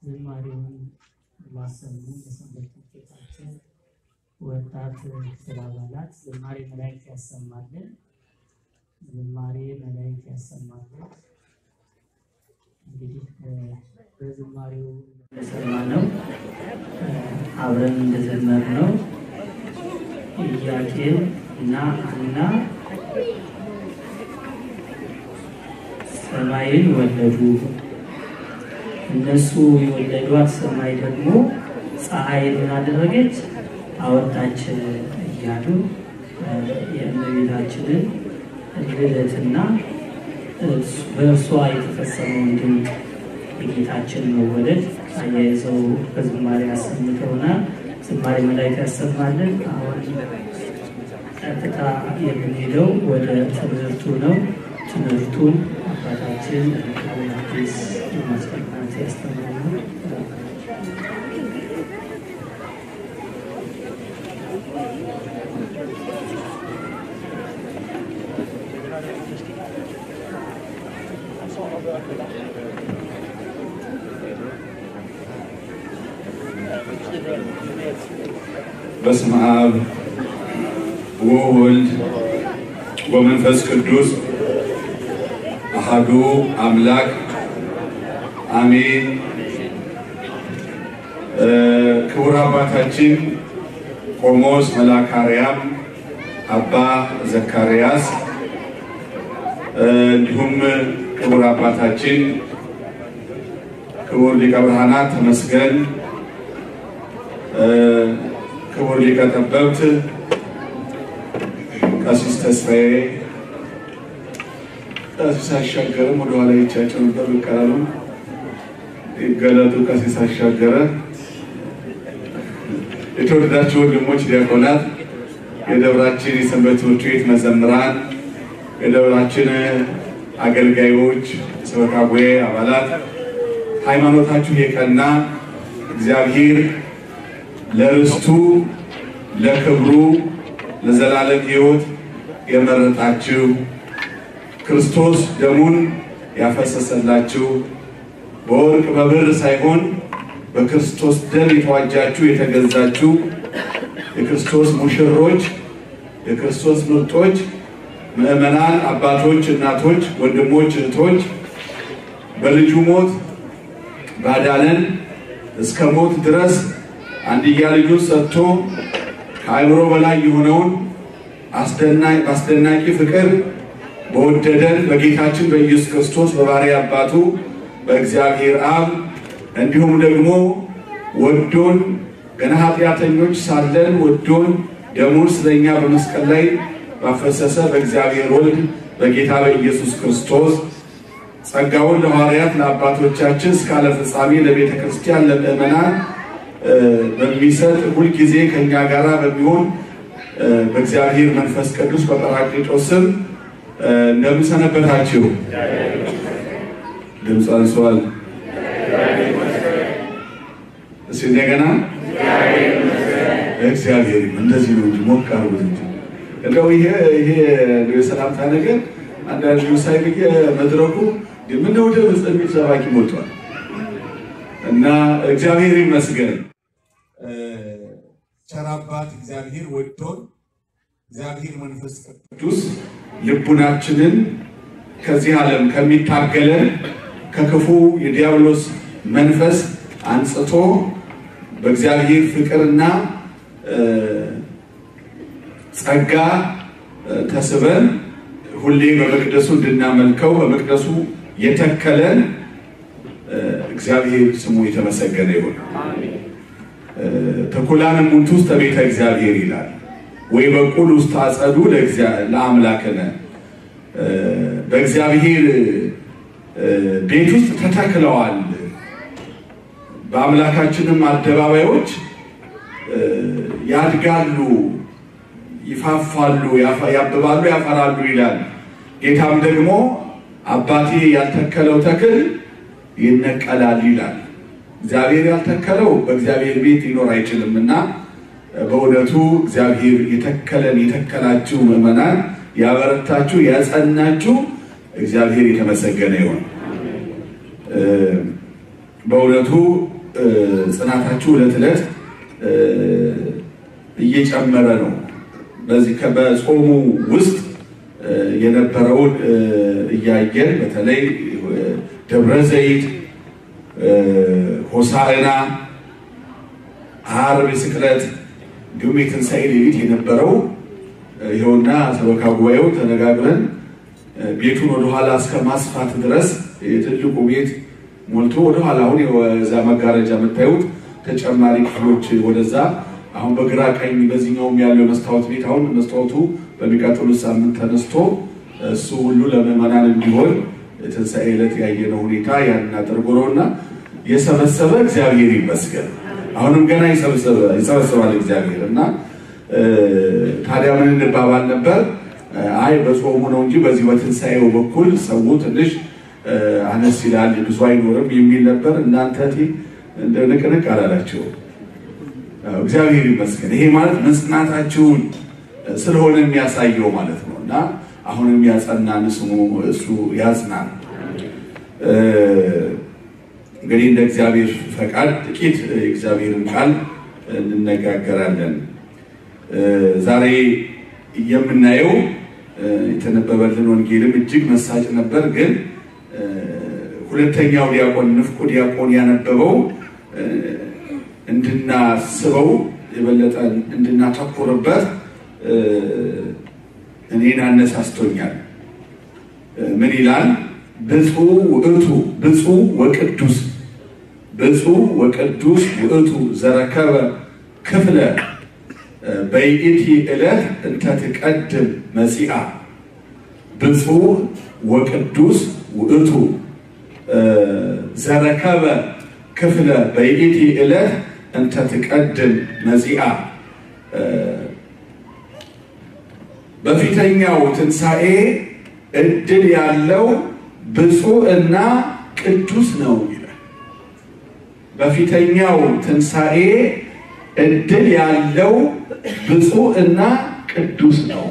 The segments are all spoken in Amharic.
ዝማሬውን ላሰሙ የሰንበት ትምህርት ቤታችን ወጣት ክፍል አባላት ዝማሬ መላእክት ያሰማልን። ዝማሬ መላእክት ያሰማልን። እንግዲህ በዝማሬው እንደሰማነው አብረን እንደዘመርነው ኢያቄም እና ሐና ሰማይን ወለዱ። እነሱ የወለዷት ሰማይ ደግሞ ፀሐይን ምን አደረገች? አወጣች እያሉ የእመቤታችንን ልደትና በእርሷ የተፈጸመውን ድንቅ የጌታችን መወለድ አያይዘው በዝማሬ ያሰምተውናል። ዝማሬ መላእክት ያሰማልን። አሁን ቀጥታ የምንሄደው ወደ ትምህርቱ ነው። ትምህርቱን አባታችን አዲስ ማስቀናት ያስተምራሉ። በስመ አብ ወወልድ ወመንፈስ ቅዱስ አሐዱ አምላክ አሜን። ክቡር አባታችን ቆሞስ መልአከ አርያም አባ ዘካርያስ እንዲሁም ክቡር አባታችን ክቡር ሊቀ ብርሃናት ተመስገን ክቡር ሊቀ ጠበብት ቀሲስ ተስፋዬ ቀሲስ አሻገርም ወደኋላ ይቻቸው ነበር ይቀራሉ። ይገለጡ ቀሲስ አሻገረ፣ የተወደዳችሁ ወንድሞች ዲያቆናት፣ የደብራችን የሰንበት ትምህርት ቤት መዘምራን፣ የደብራችን አገልጋዮች፣ ሰበካ ጉባኤ አባላት ሃይማኖታችሁ የቀና እግዚአብሔር ለርስቱ ለክብሩ ለዘላለም ሕይወት የመረጣችሁ ክርስቶስ ደሙን ያፈሰሰላችሁ በወርቅ በብር ሳይሆን በክርስቶስ ደም የተዋጃችሁ የተገዛችሁ የክርስቶስ ሙሽሮች የክርስቶስ ምርጦች ምዕመናን አባቶች፣ እናቶች፣ ወንድሞች፣ እህቶች በልጁ ሞት ባዳነን እስከ ሞት ድረስ አንድያ ልጁን ሰጥቶ ከአእምሮ በላይ የሆነውን አስደናቂ ፍቅር በወደደን በጌታችን በኢየሱስ ክርስቶስ በባሕርይ አባቱ በእግዚአብሔር አብ እንዲሁም ደግሞ ወዶን ገና ኃጢአተኞች ሳለን ወዶን ደሙን ስለኛ በመስቀል ላይ ባፈሰሰ በእግዚአብሔር ወልድ በጌታ በኢየሱስ ክርስቶስ ጸጋውን ለሐዋርያት ለአባቶቻችን እስከ ዓለም ፍጻሜ ለቤተ ክርስቲያን ለምእመናን በሚሰጥ ሁልጊዜ ከኛ ጋር በሚሆን በእግዚአብሔር መንፈስ ቅዱስ በጰራቅሊጦስ ስም እንደምን ሰነበታችሁ? ድምፅ አንሷል። እስኪ እንደገና እግዚአብሔር እንደዚህ ነው እንጂ ሞቅ አድርጉት እንጂ እንደው ይሄ ይሄ የሰላምታ ነገር አንዳንድ ሳይ ብዬ መድረኩ ምን ወደ ምጽ የሚል ሰባኪ ሞልቷል እና እግዚአብሔር ይመስገን። ቸር አባት እግዚአብሔር ወዶን እግዚአብሔር መንፈስ ቅዱስ ልቡናችንን ከዚህ ዓለም ከሚታገለን ከክፉ የዲያብሎስ መንፈስ አንጽቶ በእግዚአብሔር ፍቅርና ጸጋ ተስበን ሁሌ በመቅደሱ እንድናመልከው በመቅደሱ የተከለን እግዚአብሔር ስሙ የተመሰገነ ይሁን። ተኩላን እሙንቱ ውስተ ቤተ እግዚአብሔር ይላል ወይ በቁል ውስጥ አጸዱ ለአምላክነ በእግዚአብሔር ቤት ውስጥ ተተክለዋል። በአምላካችንም አደባባዮች ያድጋሉ፣ ይፋፋሉ፣ ያብባሉ፣ ያፈራሉ ይላል። ጌታም ደግሞ አባቴ ያልተከለው ተክል ይነቀላል ይላል። እግዚአብሔር ያልተከለው በእግዚአብሔር ቤት ሊኖር አይችልም እና በእውነቱ እግዚአብሔር የተከለን የተከላችሁ ምዕመናን ያበረታችሁ ያጸናችሁ እግዚአብሔር የተመሰገነ ይሁን። በእውነቱ ጽናታችሁ ዕለት ዕለት እየጨመረ ነው። በዚህ በጾሙ ውስጥ የነበረውን እያየን በተለይ ደብረ ዘይት፣ ሆሳዕና፣ ዓርብ ስቅለት፣ እንዲሁም የትንሣኤ ሌሊት የነበረው ይኸውና ሰበካ ጉባኤው ተነጋግረን ቤቱን ወደኋላ እስከ ማስፋት ድረስ የትልቁ ቤት ሞልቶ ወደኋላ አሁን የዛ መጋረጃ የምታዩት ተጨማሪ ክፍሎች ወደዛ አሁን በግራ ቀኝ በዚህኛውም ያለው መስታወት ቤት አሁን መስታወቱ በሚቀጥሉት ሳምንት ተነስቶ እሱ ሁሉ ለምዕመናን እንዲሆን ትንሣኤ ዕለት ያየነው ሁኔታ ያንን አድርጎ ነው እና የሰበሰበ እግዚአብሔር ይመስገን። አሁንም ገና ይሰበሰባል እግዚአብሔር እና ታዲያ ምን እንባባል ነበር? አይ በጾሙ ነው እንጂ በዚህ በትንሣኤው በኩል ሰው ትንሽ አነስ ይላል ብዙ አይኖርም የሚል ነበር። እናንተ እንደ ንቅንቅ አላላቸው። እግዚአብሔር ይመስገን። ይሄ ማለት መጽናታችሁን ስለሆነ የሚያሳየው ማለት ነው እና አሁንም ያጸናን ስሙ እሱ ያጽናን። እንግዲህ እንደ እግዚአብሔር ፈቃድ ጥቂት የእግዚአብሔርን ቃል እንነጋገራለን። ዛሬ የምናየው የተነበበልን ወንጌልም እጅግ መሳጭ ነበር። ግን ሁለተኛው ዲያቆን ንፍቁ ዲያቆን ያነበበው እንድናስበው የበለጠ እንድናተኩርበት እኔን አነሳስቶኛል። ምን ይላል? ብፁዕ ውእቱ ብፁዕ ወቅዱስ ብፁዕ ወቅዱስ ውእቱ ዘረከበ ክፍለ በይእቲ ዕለት እንተ ትቀድም መጺአ ብፁዕ ወቅዱስ ውእቱ ዘረከበ ክፍለ በይእቲ ዕለት እንተ ትቀድም መጺአ በፊተኛው ትንሣኤ እድል ያለው ብፁዕ እና ቅዱስ ነው ይላል። በፊተኛው ትንሣኤ እድል ያለው ብፁዕ እና ቅዱስ ነው።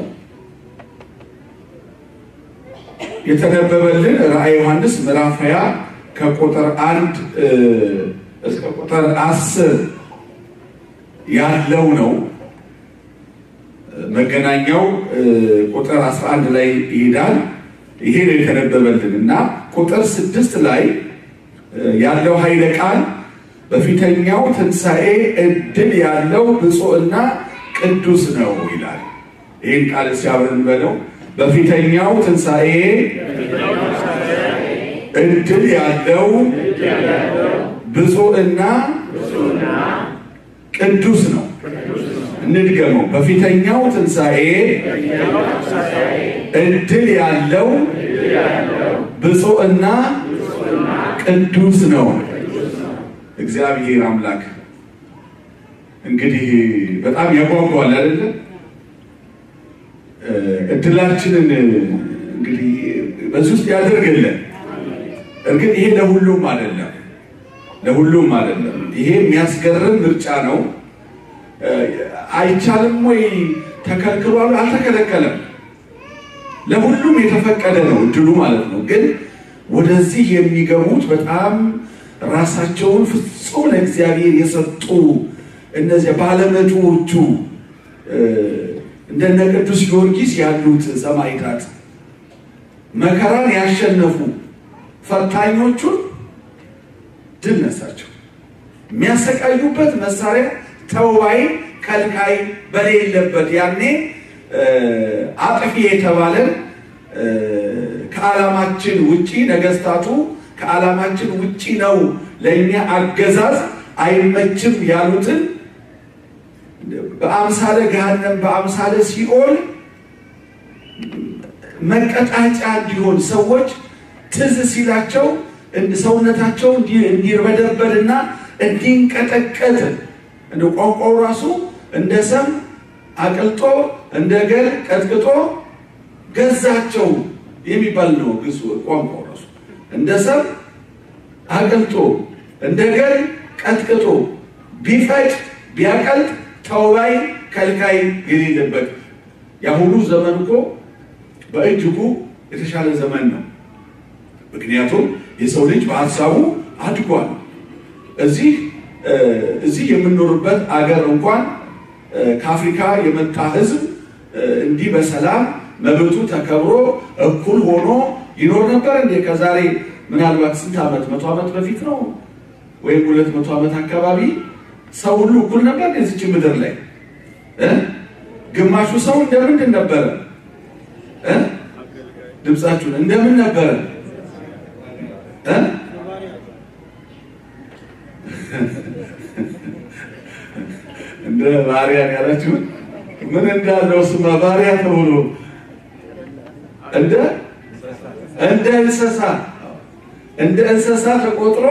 የተነበበልን ራእየ ዮሐንስ ምዕራፍ 20 ከቁጥር አንድ እስከ ቁጥር አስር ያለው ነው። መገናኛው ቁጥር 11 ላይ ይሄዳል። ይሄ ነው የተነበበልን እና ቁጥር ስድስት ላይ ያለው ኃይለ ቃል በፊተኛው ትንሣኤ እድል ያለው ብፁዕና ቅዱስ ነው ይላል። ይህን ቃል ሲያብረን በለው በፊተኛው ትንሣኤ እድል ያለው ብፁዕና ቅዱስ ነው። እንድገመው። በፊተኛው ትንሣኤ እድል ያለው ብፁዕና ቅዱስ ነው። እግዚአብሔር አምላክ እንግዲህ በጣም ያጓጓል አይደለ? እድላችንን እንግዲህ በዚህ ውስጥ ያደርግልን። እርግጥ ይሄ ለሁሉም አይደለም፣ ለሁሉም አይደለም። ይሄ የሚያስገርም ምርጫ ነው። አይቻልም ወይ ተከልክሏል? አልተከለከለም። ለሁሉም የተፈቀደ ነው እድሉ ማለት ነው። ግን ወደዚህ የሚገቡት በጣም ራሳቸውን ፍጹም ለእግዚአብሔር የሰጡ እነዚያ ባለመቶዎቹ እንደነ ቅዱስ ጊዮርጊስ ያሉት ሰማዕታት መከራን ያሸነፉ ፈታኞቹን ድል ነሳቸው። የሚያሰቃዩበት መሳሪያ ተወባይ ከልካይ በሌለበት ያኔ አጥፊ የተባለን ከዓላማችን ውጪ ነገስታቱ ከዓላማችን ውጪ ነው፣ ለእኛ አገዛዝ አይመችም ያሉትን በአምሳለ ገሃነም በአምሳለ ሲኦል መቀጣጫ እንዲሆን ሰዎች ትዝ ሲላቸው ሰውነታቸው እንዲርበደበድና እንዲንቀጠቀጥ እንደ ቋንቋው ራሱ እንደ ሰም አቅልጦ እንደ ገል ቀጥቅጦ ገዛቸው የሚባል ነው። ግሱ ቋንቋው ራሱ እንደ ሰም አቅልጦ እንደ ገል ቀጥቅጦ ቢፈጭ ቢያቀልጥ ተውባይ ከልካይ የሌለበት የአሁኑ ዘመን እኮ በእጅጉ የተሻለ ዘመን ነው። ምክንያቱም የሰው ልጅ በሀሳቡ አድጓል። እዚህ እዚህ የምንኖርበት አገር እንኳን ከአፍሪካ የመጣ ህዝብ እንዲህ በሰላም መብቱ ተከብሮ እኩል ሆኖ ይኖር ነበር እንዴ? ከዛሬ ምናልባት ስንት ዓመት መቶ ዓመት በፊት ነው ወይም ሁለት መቶ ዓመት አካባቢ ሰው ሁሉ እኩል ነበር የዚች ምድር ላይ እ ግማሹ ሰው እንደምንድን ነበረ እ ድምፃችሁን እንደምን ነበረ እ እንደ ባሪያን ያላችሁን ምን እንዳለው ስማ ባሪያ ተብሎ እንደ እንደ እንስሳ እንደ እንስሳ ተቆጥሮ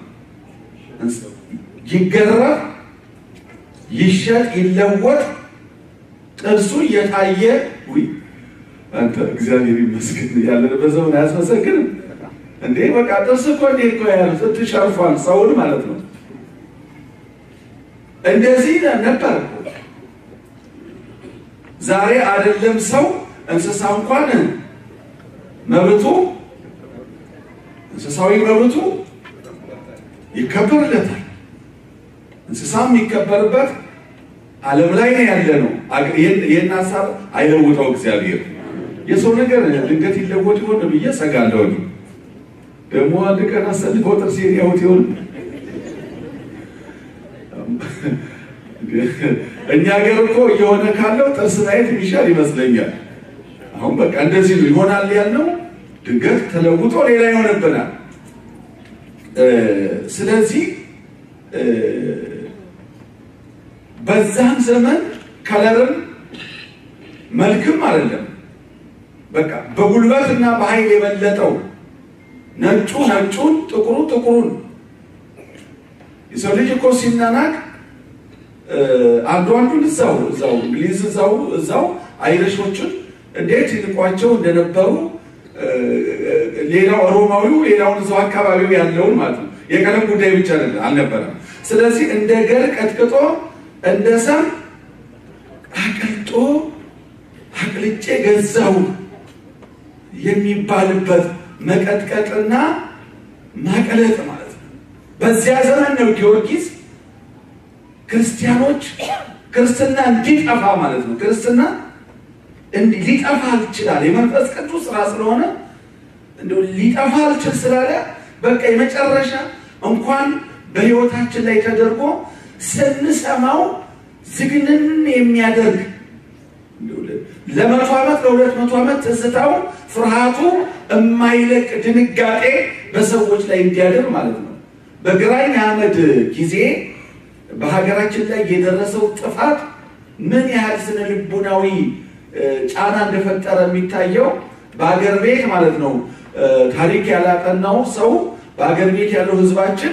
ይገረፍ፣ ይሸጥ፣ ይለወጥ ጥርሱ እየታየ ውይ አንተ እግዚአብሔር ይመስገን ያለንበት ዘመን አያስመሰግንም እንዴ? በቃ ጥርስ እኮ እንዴ እኮ ያሉ ስትሸርፏል ሰውን ማለት ነው። እንደዚህ ነበር። ዛሬ አይደለም ሰው እንስሳ እንኳን መብቱ እንስሳዊ መብቱ ይከበርለታል። እንስሳ የሚከበርበት ዓለም ላይ ነው ያለ ነው። ይህን ሀሳብ አይለውጠው እግዚአብሔር። የሰው ነገር ድንገት ይለወጥ ይሆን ብዬ ሰጋለሁ። ደግሞ አንድ ቀን አሰልፈው ጥርሴን ያውት ይሆን እኛ ሀገር እኮ እየሆነ ካለው ጥርስ ማየት የሚሻል ይመስለኛል። አሁን በቃ እንደዚህ ነው ይሆናል ያልነው ድንገት ተለውጦ ሌላ ይሆንብናል። ስለዚህ በዛም ዘመን ከለርም መልክም አይደለም፣ በቃ በጉልበት እና በኃይል የበለጠው ነጩ ነጩን፣ ጥቁሩ ጥቁሩን የሰው ልጅ እኮ ሲናናቅ አንዱ አንዱን እዛው እዛው እንግሊዝ እዛው እዛው አይረሾችን እንዴት ይንቋቸው እንደነበሩ ሌላው ሮማዊው ሌላውን እዛው አካባቢው ያለውን ማለት ነው። የቀለም ጉዳይ ብቻ አልነበረም። ስለዚህ እንደ ገር ቀጥቅጦ እንደ ሰም አቅልጦ አቅልጬ ገዛው የሚባልበት መቀጥቀጥና ማቀለጥ ማለት ነው። በዚያ ዘመን ነው ጊዮርጊስ ክርስቲያኖች ክርስትና እንዲጠፋ ማለት ነው። ክርስትና ሊጠፋ አልችላል የመንፈስ ቅዱስ ስራ ስለሆነ እንደው ሊጠፋ አልችል ስላለ በቃ የመጨረሻ እንኳን በሕይወታችን ላይ ተደርጎ ስንሰማው ዝግንን የሚያደርግ ለመቶ ዓመት ለሁለት መቶ ዓመት ትዝታው ፍርሃቱ የማይለቅ ድንጋጤ በሰዎች ላይ እንዲያደር ማለት ነው። በግራኝ አህመድ ጊዜ በሀገራችን ላይ የደረሰው ጥፋት ምን ያህል ስነ ልቡናዊ ጫና እንደፈጠረ የሚታየው በሀገር ቤት ማለት ነው። ታሪክ ያላጠናው ሰው በሀገር ቤት ያለው ሕዝባችን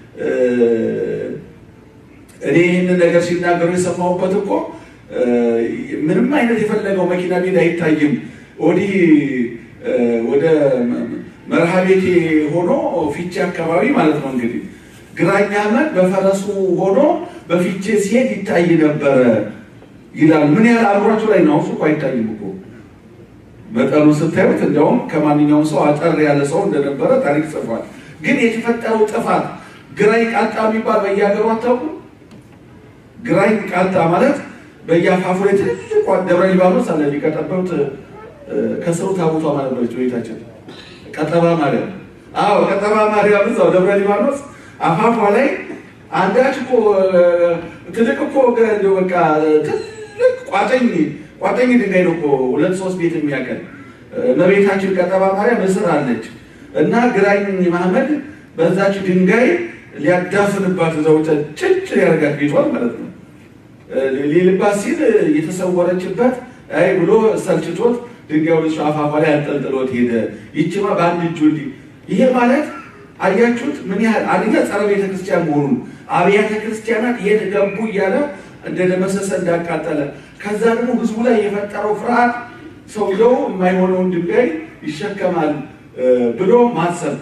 እኔ ይህንን ነገር ሲናገሩ የሰማሁበት እኮ ምንም አይነት የፈለገው መኪና ቤት አይታይም። ወዲህ ወደ መርሃ ቤቴ ሆኖ ፊቼ አካባቢ ማለት ነው እንግዲህ ግራኝ አህመድ በፈረሱ ሆኖ በፊቼ ሲሄድ ይታይ ነበረ ይላል። ምን ያህል አእምሯቸው ላይ ነው? እሱ እኮ አይታይም እኮ መጠኑ ስታዩት፣ እንዲያውም ከማንኛውም ሰው አጠር ያለ ሰው እንደነበረ ታሪክ ጽፏል። ግን የተፈጠረው ጥፋት ግራኝ ቃጣ የሚባል በየሀገሩ አታውቁ? ግራኝ ቃጣ ማለት በየአፋፉ ላይ ትልቅ ደብረ ሊባኖስ አለ ሊቀጠበብት ከስሩ ታቦቷ ማለት ነች ቤታችን ቀጠባ ማርያም። አዎ ቀጠባ ማርያም እዛው ደብረ ሊባኖስ አፋፏ ላይ አንዳች እኮ ትልቅ እኮ በቃ ትልቅ ቋጠኝ ቋጠኝ ድንጋይ ነው እኮ ሁለት ሶስት ቤት የሚያቀል እመቤታችን ቀጠባ ማርያም እስር አለች እና ግራኝ መሐመድ በዛች ድንጋይ ሊያዳፍንባት እዛው ጭጭ ሊያደርጋት ቤቷል ማለት ነው። ሊልባት ሲል የተሰወረችበት አይ ብሎ ሰልችቶት ድንጋዩ ልጅ አፋፏ ላይ አንጠልጥሎት ሄደ። ይችማ በአንድ እጁ እንዲህ ይሄ ማለት አያችሁት ምን ያህል አንደኛ ጸረ ቤተ ክርስቲያን መሆኑን አብያተ ክርስቲያናት የት ገቡ እያለ እንደደመሰሰ እንዳቃጠለ፣ ከዛ ደግሞ ህዝቡ ላይ የፈጠረው ፍርሃት ሰውየው የማይሆነውን ድንጋይ ይሸከማል ብሎ ማሰብ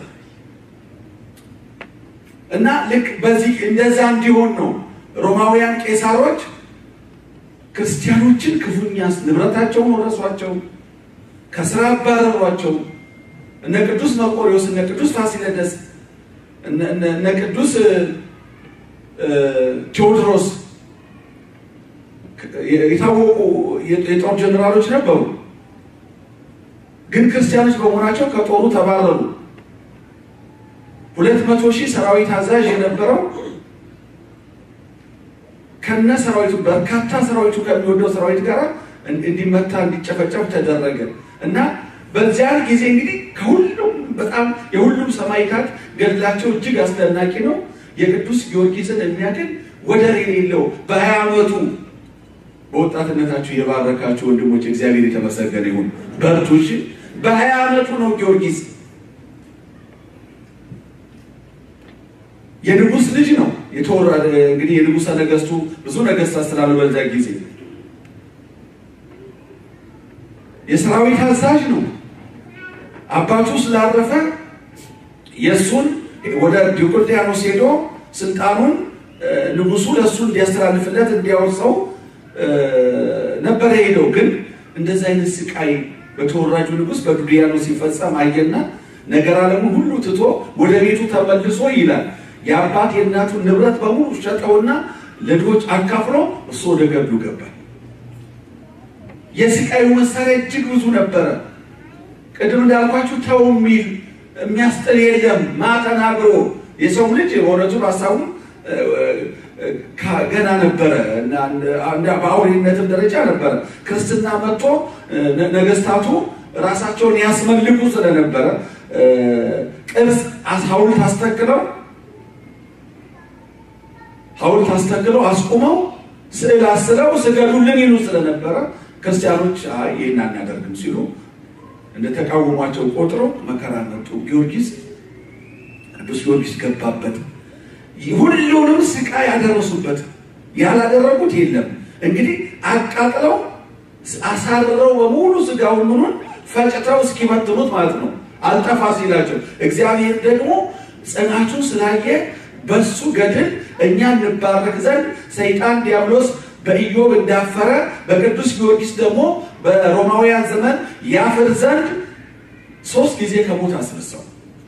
እና ልክ በዚህ እንደዛ እንዲሆን ነው ሮማውያን ቄሳሮች ክርስቲያኖችን ክፉኛ ንብረታቸውን ወረሷቸው፣ ከስራ አባረሯቸው። እነ ቅዱስ መርቆሪዎስ እነ ቅዱስ ፋሲለደስ እነ ቅዱስ ቴዎድሮስ የታወቁ የጦር ጀኔራሎች ነበሩ። ግን ክርስቲያኖች በመሆናቸው ከጦሩ ተባረሩ። ሁለት መቶ ሺህ ሰራዊት አዛዥ የነበረው ከነ ሰራዊቱ በርካታ ሰራዊቱ ከሚወደው ሰራዊት ጋር እንዲመታ እንዲጨፈጨፍ ተደረገ እና በዚያን ጊዜ እንግዲህ ከሁሉም በጣም የሁሉም ሰማዕታት ገድላቸው እጅግ አስደናቂ ነው። የቅዱስ ጊዮርጊስን የሚያክል ወደር የሌለው በሀያ ዓመቱ በወጣትነታችሁ የባረካችሁ ወንድሞች እግዚአብሔር የተመሰገነ ይሁን። በርቱ። እሺ፣ በሀያ ዓመቱ ነው ጊዮርጊስ የንጉሥ ልጅ ነው የተወራ እንግዲህ የንጉሠ ነገሥቱ ብዙ ነገሥታት ስላሉ በዛ ጊዜ የሰራዊት አዛዥ ነው። አባቱ ስላረፈ የእሱን ወደ ዲዮቅልጥያኖስ ሄዶ ስልጣኑን ንጉሱ ለእሱ እንዲያስተላልፍለት እንዲያወርሰው ነበረ ሄደው። ግን እንደዚህ አይነት ስቃይ በተወራጁ ንጉሥ በዱድያኖስ ሲፈጸም አየና ነገር ዓለሙን ሁሉ ትቶ ወደ ቤቱ ተመልሶ ይላል የአባት የእናቱን ንብረት በሙሉ ሸጠውና ለድሆች አካፍሎ እሱ ወደ ገድሉ ገባ። የስቃዩ መሳሪያ እጅግ ብዙ ነበረ። ቅድም እንዳልኳችሁ ተው የሚል የሚያስጥል የለም። ማተናግሮ የሰው ልጅ በእውነቱ ሀሳቡ ገና ነበረ እና በአውሬነትም ደረጃ ነበረ። ክርስትና መጥቶ ነገስታቱ ራሳቸውን ያስመልኩ ስለነበረ ቅርጽ ሐውልት አስተክለው ሐውልት አስተክለው አስቁመው ስዕል አስለው ስገዱልን ይሉ ስለነበረ ክርስቲያኖች አይ ይህን አናደርግም ሲሉ እንደተቃወሟቸው ቆጥረው መከራ መጡ። ጊዮርጊስ ቅዱስ ጊዮርጊስ ገባበት። ሁሉንም ስቃይ ያደረሱበት ያላደረጉት የለም። እንግዲህ አቃጥለው አሳርረው በሙሉ ስጋውን ምኑን ፈጭተው እስኪበትኑት ማለት ነው። አልጠፋ ሲላቸው እግዚአብሔር ደግሞ ጽናቱን ስላየ በሱ ገድል እኛ እንባረክ ዘንድ ሰይጣን ዲያብሎስ በኢዮብ እንዳፈረ በቅዱስ ጊዮርጊስ ደግሞ በሮማውያን ዘመን ያፍር ዘንድ ሶስት ጊዜ ከሞት አስነሳው።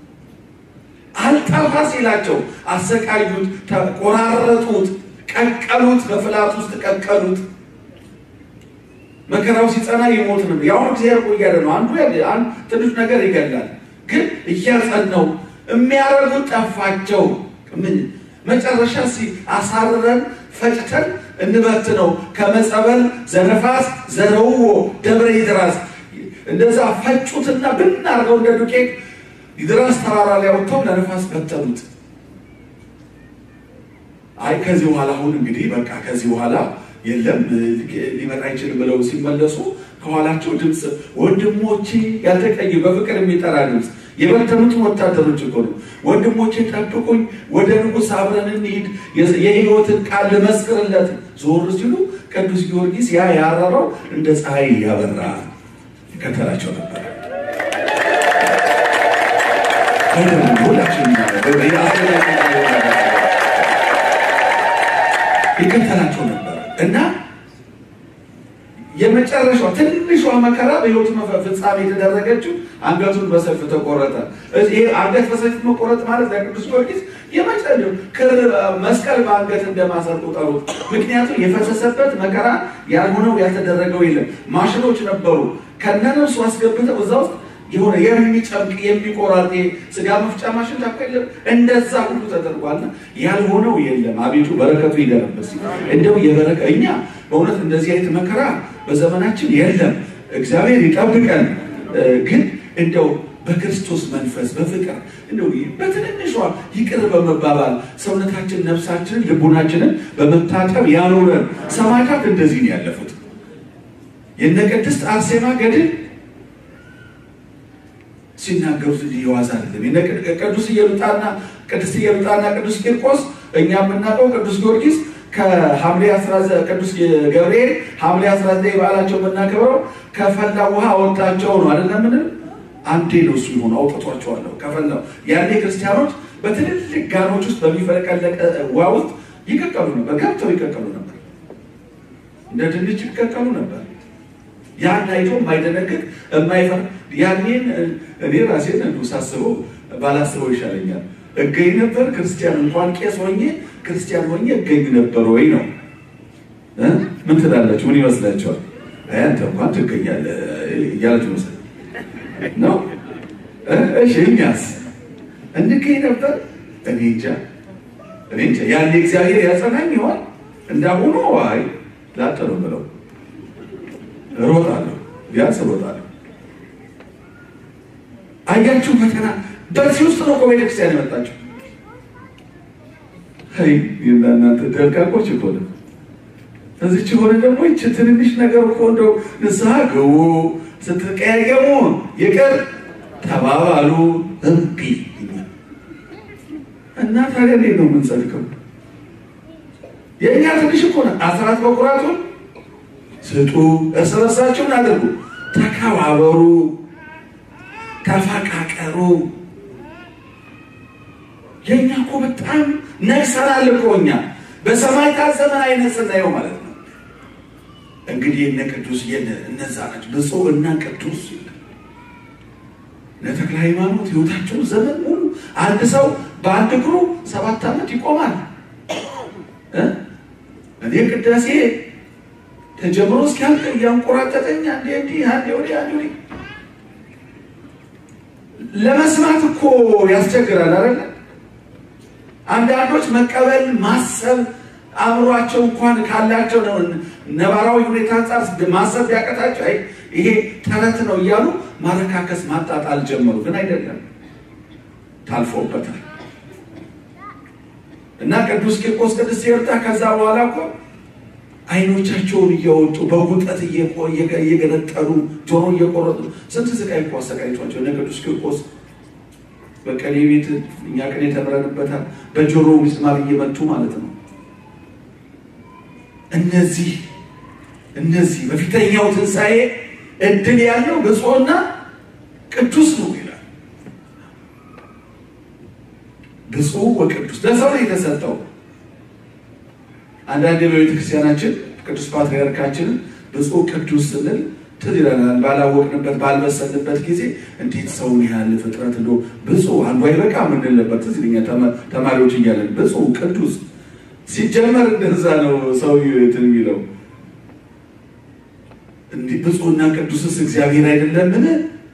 አልጠፋ ሲላቸው አሰቃዩት፣ ቆራረጡት፣ ቀቀሉት፣ በፍላት ውስጥ ቀቀሉት። መከራው ሲጸና ይሞት ነው። ያሁኑ እግዚአብሔር እኮ እያለ ነው። አንዱ አንድ ትንሽ ነገር ይገላል፣ ግን እያጸናው የሚያረጉት ጠፋቸው። ምን መጨረሻ አሳርረን ፈጭተን እንበት ነው ከመጸበል ዘነፋስ ዘረውዎ ደብረ ይድራስ እንደዛ ፈጩትና ብናርገው እንደ ዱቄት ይድራስ ተራራ ላይ ወጥተው ለነፋስ በተኑት። አይ ከዚህ በኋላ አሁን እንግዲህ በቃ ከዚህ በኋላ የለም ሊመጣ አይችልም ብለው ሲመለሱ ከኋላቸው ድምፅ ወንድሞቼ ያልተቀይ በፍቅር የሚጠራ ድምፅ የበተኑትን ወታደሮች እኮ ነው። ወንድሞቼ ጠብቁኝ፣ ወደ ንጉሥ አብረን እንሂድ፣ የሕይወትን ቃል ልመስክርለት። ዞር ሲሉ ቅዱስ ጊዮርጊስ ያ ያረረው እንደ ፀሐይ ያበራ ይከተላቸው ነበር። ሁላችን ይከተላቸው ነበር እና የመጨረሻው ትንሿ መከራ በሕይወቱ ፍጻሜ የተደረገችው አንገቱን በሰይፍ ተቆረጠ። ይሄ አንገት በሰይፍ መቆረጥ ማለት ለቅዱስ ጊዮርጊስ የመጨረሻው ክር መስቀል በአንገት እንደማሰር ቁጠሩት። ምክንያቱም የፈሰሰበት መከራ ያልሆነው ያልተደረገው የለም። ማሽኖች ነበሩ ከነነፍሱ አስገብተው እዛ ውስጥ የሆነ የሚጨምቅ የሚቆራጥ ስጋ መፍጫ ማሽን ታከለ እንደዛ ሁሉ ተደርጓልና ያልሆነው የለም። አቤቱ በረከቱ ይደረበስ። እንደው የበረከ እኛ በእውነት እንደዚህ አይነት መከራ በዘመናችን የለም። እግዚአብሔር ይጠብቀን። ግን እንደው በክርስቶስ መንፈስ በፍቅር እንደው በትንንሿ ይቅር በመባባል ሰውነታችን፣ ነፍሳችንን፣ ልቡናችንን በመታጠብ ያኖረን። ሰማዕታት እንደዚህ ነው ያለፉት። የነ ቅድስት አርሴማ ገድል ሲናገሩት የዋዛ አይደለም። ቅዱስ ኢየሉጣና ቅዱስ ኢየሉጣና ቅዱስ ቂርቆስ እኛ የምናውቀው ቅዱስ ጊዮርጊስ ከሐምሌ 19 ቅዱስ ገብርኤል ሐምሌ 19 በዓላቸው የምናከብረው ከፈላ ውሃ አወጣቸው ነው አይደለም? ምን አንዴ ነው እሱ ይሆን አውጥቷቸዋለሁ ከፈላው። ያኔ ክርስቲያኖች በትልልቅ ጋኖች ውስጥ በሚፈለቀለቀ ውሃ ውስጥ ይቀቀሉ ነበር፣ ገብተው ይቀቀሉ ነበር፣ እንደ ድንች ይቀቀሉ ነበር። ያን አይቶ የማይደነግጥ የማይፈር ያኔን እኔ ራሴን እንዱ ሳስበው ባላስበው ይሻለኛል። እገኝ ነበር ክርስቲያን እንኳን ቄስ ሆኜ ክርስቲያን ሆኜ እገኝ ነበር ወይ ነው። ምን ትላላችሁ? ምን ይመስላችኋል? አይ አንተ እንኳን ትገኛለህ እያላችሁ መስል ነው። እሺ እኛስ እንገኝ ነበር? እኔ እንጃ እኔ እንጃ። ያኔ እግዚአብሔር ያጸናኝ ይሆን እንዳሁኑ? አይ ላጥ ነው ብለው እሮጣለሁ፣ ቢያንስ እሮጣለሁ። አያችሁ ፈተና በዚህ ውስጥ ነው እኮ ቤተክርስቲያን የመጣችሁ። አይ እናንተ ደርቃቆች እኮ ነው። እዚች ሆነ ደግሞ ይች ትንንሽ ነገር እኮ እንደው ንስሐ ግቡ፣ ስትቀያየሙ ይቅር ተባባሉ። እምቢ እና ታዲያ እንዴት ነው የምንጸድቀው? የእኛ ትንሽ እኮ ነው። አስራት በኩራቱን ስጡ፣ እርስ በርሳችሁን አድርጉ፣ ተከባበሩ፣ ተፈቃቀሩ። የእኛ እኮ በጣም ነግሰናል እኮ እኛ በሰማዕታት ዘመን አይነት ስናየው ማለት ነው። እንግዲህ እነ ቅዱስ እነዛ ናቸው ብፁዕ እና ቅዱስ እነ ተክለ ሃይማኖት ሕይወታቸውን ዘመን ሙሉ አንድ ሰው በአንድ እግሩ ሰባት ዓመት ይቆማል። እኔ ቅዳሴ ተጀምሮ እስኪያልቅ እያንቆራጠጠኝ አንዴ እንዲህ አንዴ ወዲህ አንዴ ወዲህ ለመስማት እኮ ያስቸግራል አይደለ? አንዳንዶች መቀበል ማሰብ አእምሯቸው እንኳን ካላቸው ነው ነባራዊ ሁኔታ አንጻር ማሰብ ያቀታቸው አይ ይሄ ተረት ነው እያሉ ማረካከስ ማጣጣል ጀመሩ። ግን አይደለም፣ ታልፎበታል። እና ቅዱስ ቂርቆስ ቅድስት ኤርታ ከዛ በኋላ እኮ አይኖቻቸውን እያወጡ በጉጠት እየገነጠሉ ጆሮ እየቆረጡ ስንት ስቃይ እኮ አሰቃይቷቸው እነ ቅዱስ ቂርቆስ በቀሌ ቤት እኛ ቅኔ ተምረንበታል። በጆሮ ሚስማር እየመቱ ማለት ነው። እነዚህ እነዚህ በፊተኛው ትንሣኤ እድል ያለው ብፁዕና ቅዱስ ነው ይላል። ብፁዕ ወቅዱስ ለሰው ነው የተሰጠው። አንዳንዴ በቤተ ክርስቲያናችን ቅዱስ ፓትርያርካችንን ብፁዕ ቅዱስ ስንል ትዝ ይለናል። ባላወቅንበት ባልበሰልንበት ጊዜ እንዴት ሰውን ያህል ፍጥረት እንደ ብፁዕ አንዱ አይበቃ የምንልበት ትዝ ይለኛል። ተማሪዎች እያለን ብፁዕ ቅዱስ ሲጀመር እንደዛ ነው ሰው እንትን የሚለው እንዲህ ብፁዕና ቅዱስስ እግዚአብሔር አይደለምን?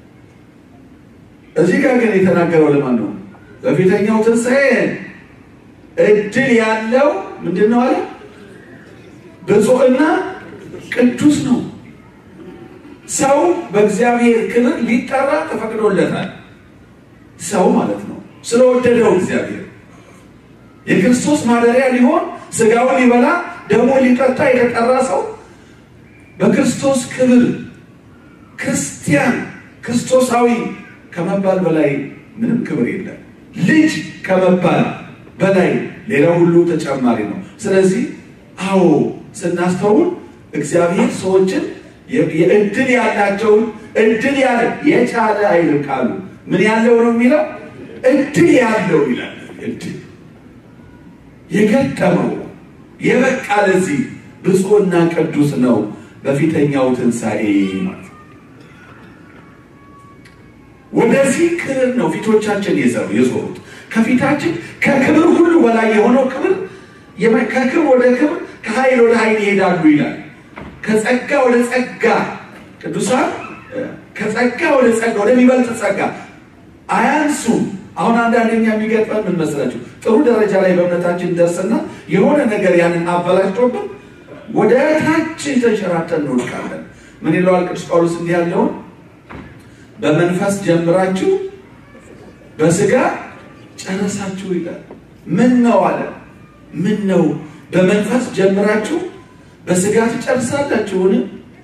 እዚህ ጋር ግን የተናገረው ለማን ነው? በፊተኛው ትንሣኤ እድል ያለው ምንድን ነው አለ? ብፁዕና ቅዱስ ነው። ሰው በእግዚአብሔር ክብር ሊጠራ ተፈቅዶለታል። ሰው ማለት ነው ስለወደደው እግዚአብሔር የክርስቶስ ማደሪያ ሊሆን ስጋውን ሊበላ ደግሞ ሊጠጣ የተጠራ ሰው በክርስቶስ ክብር ክርስቲያን ክርስቶሳዊ ከመባል በላይ ምንም ክብር የለም። ልጅ ከመባል በላይ ሌላው ሁሉ ተጨማሪ ነው። ስለዚህ አዎ ስናስተውል እግዚአብሔር ሰዎችን የእድል ያላቸውን እድል ያለ የቻለ አይልም ቃሉ ምን ያለው ነው የሚለው እድል ያለው ይላል። እድል የገጠመው የበቃ ለዚህ ብፁዕና ቅዱስ ነው በፊተኛው ትንሣኤ ማለት ወደዚህ ክብር ነው ፊቶቻችን የዘሩ የዞሩት ከፊታችን ከክብር ሁሉ በላይ የሆነው ክብር ከክብር ወደ ክብር ከኃይል ወደ ኃይል ይሄዳሉ ይላል። ከጸጋ ወደ ጸጋ ቅዱሳን ከጸጋ ወደ ጸጋ ወደሚበልጥ ጸጋ አያንሱም። አሁን አንዳንደኛ የሚገጥመን ምን መስላችሁ? ጥሩ ደረጃ ላይ በእምነታችን ደርስና የሆነ ነገር ያንን አበላሽቶብን ወደ ታች ተንሸራተን እንወድቃለን። ምን ይለዋል ቅዱስ ጳውሎስ? እንዲህ ያለውን በመንፈስ ጀምራችሁ በስጋ ጨረሳችሁ ይላል። ምን ነው አለ? ምን ነው በመንፈስ ጀምራችሁ በስጋ ትጨርሳላችሁን?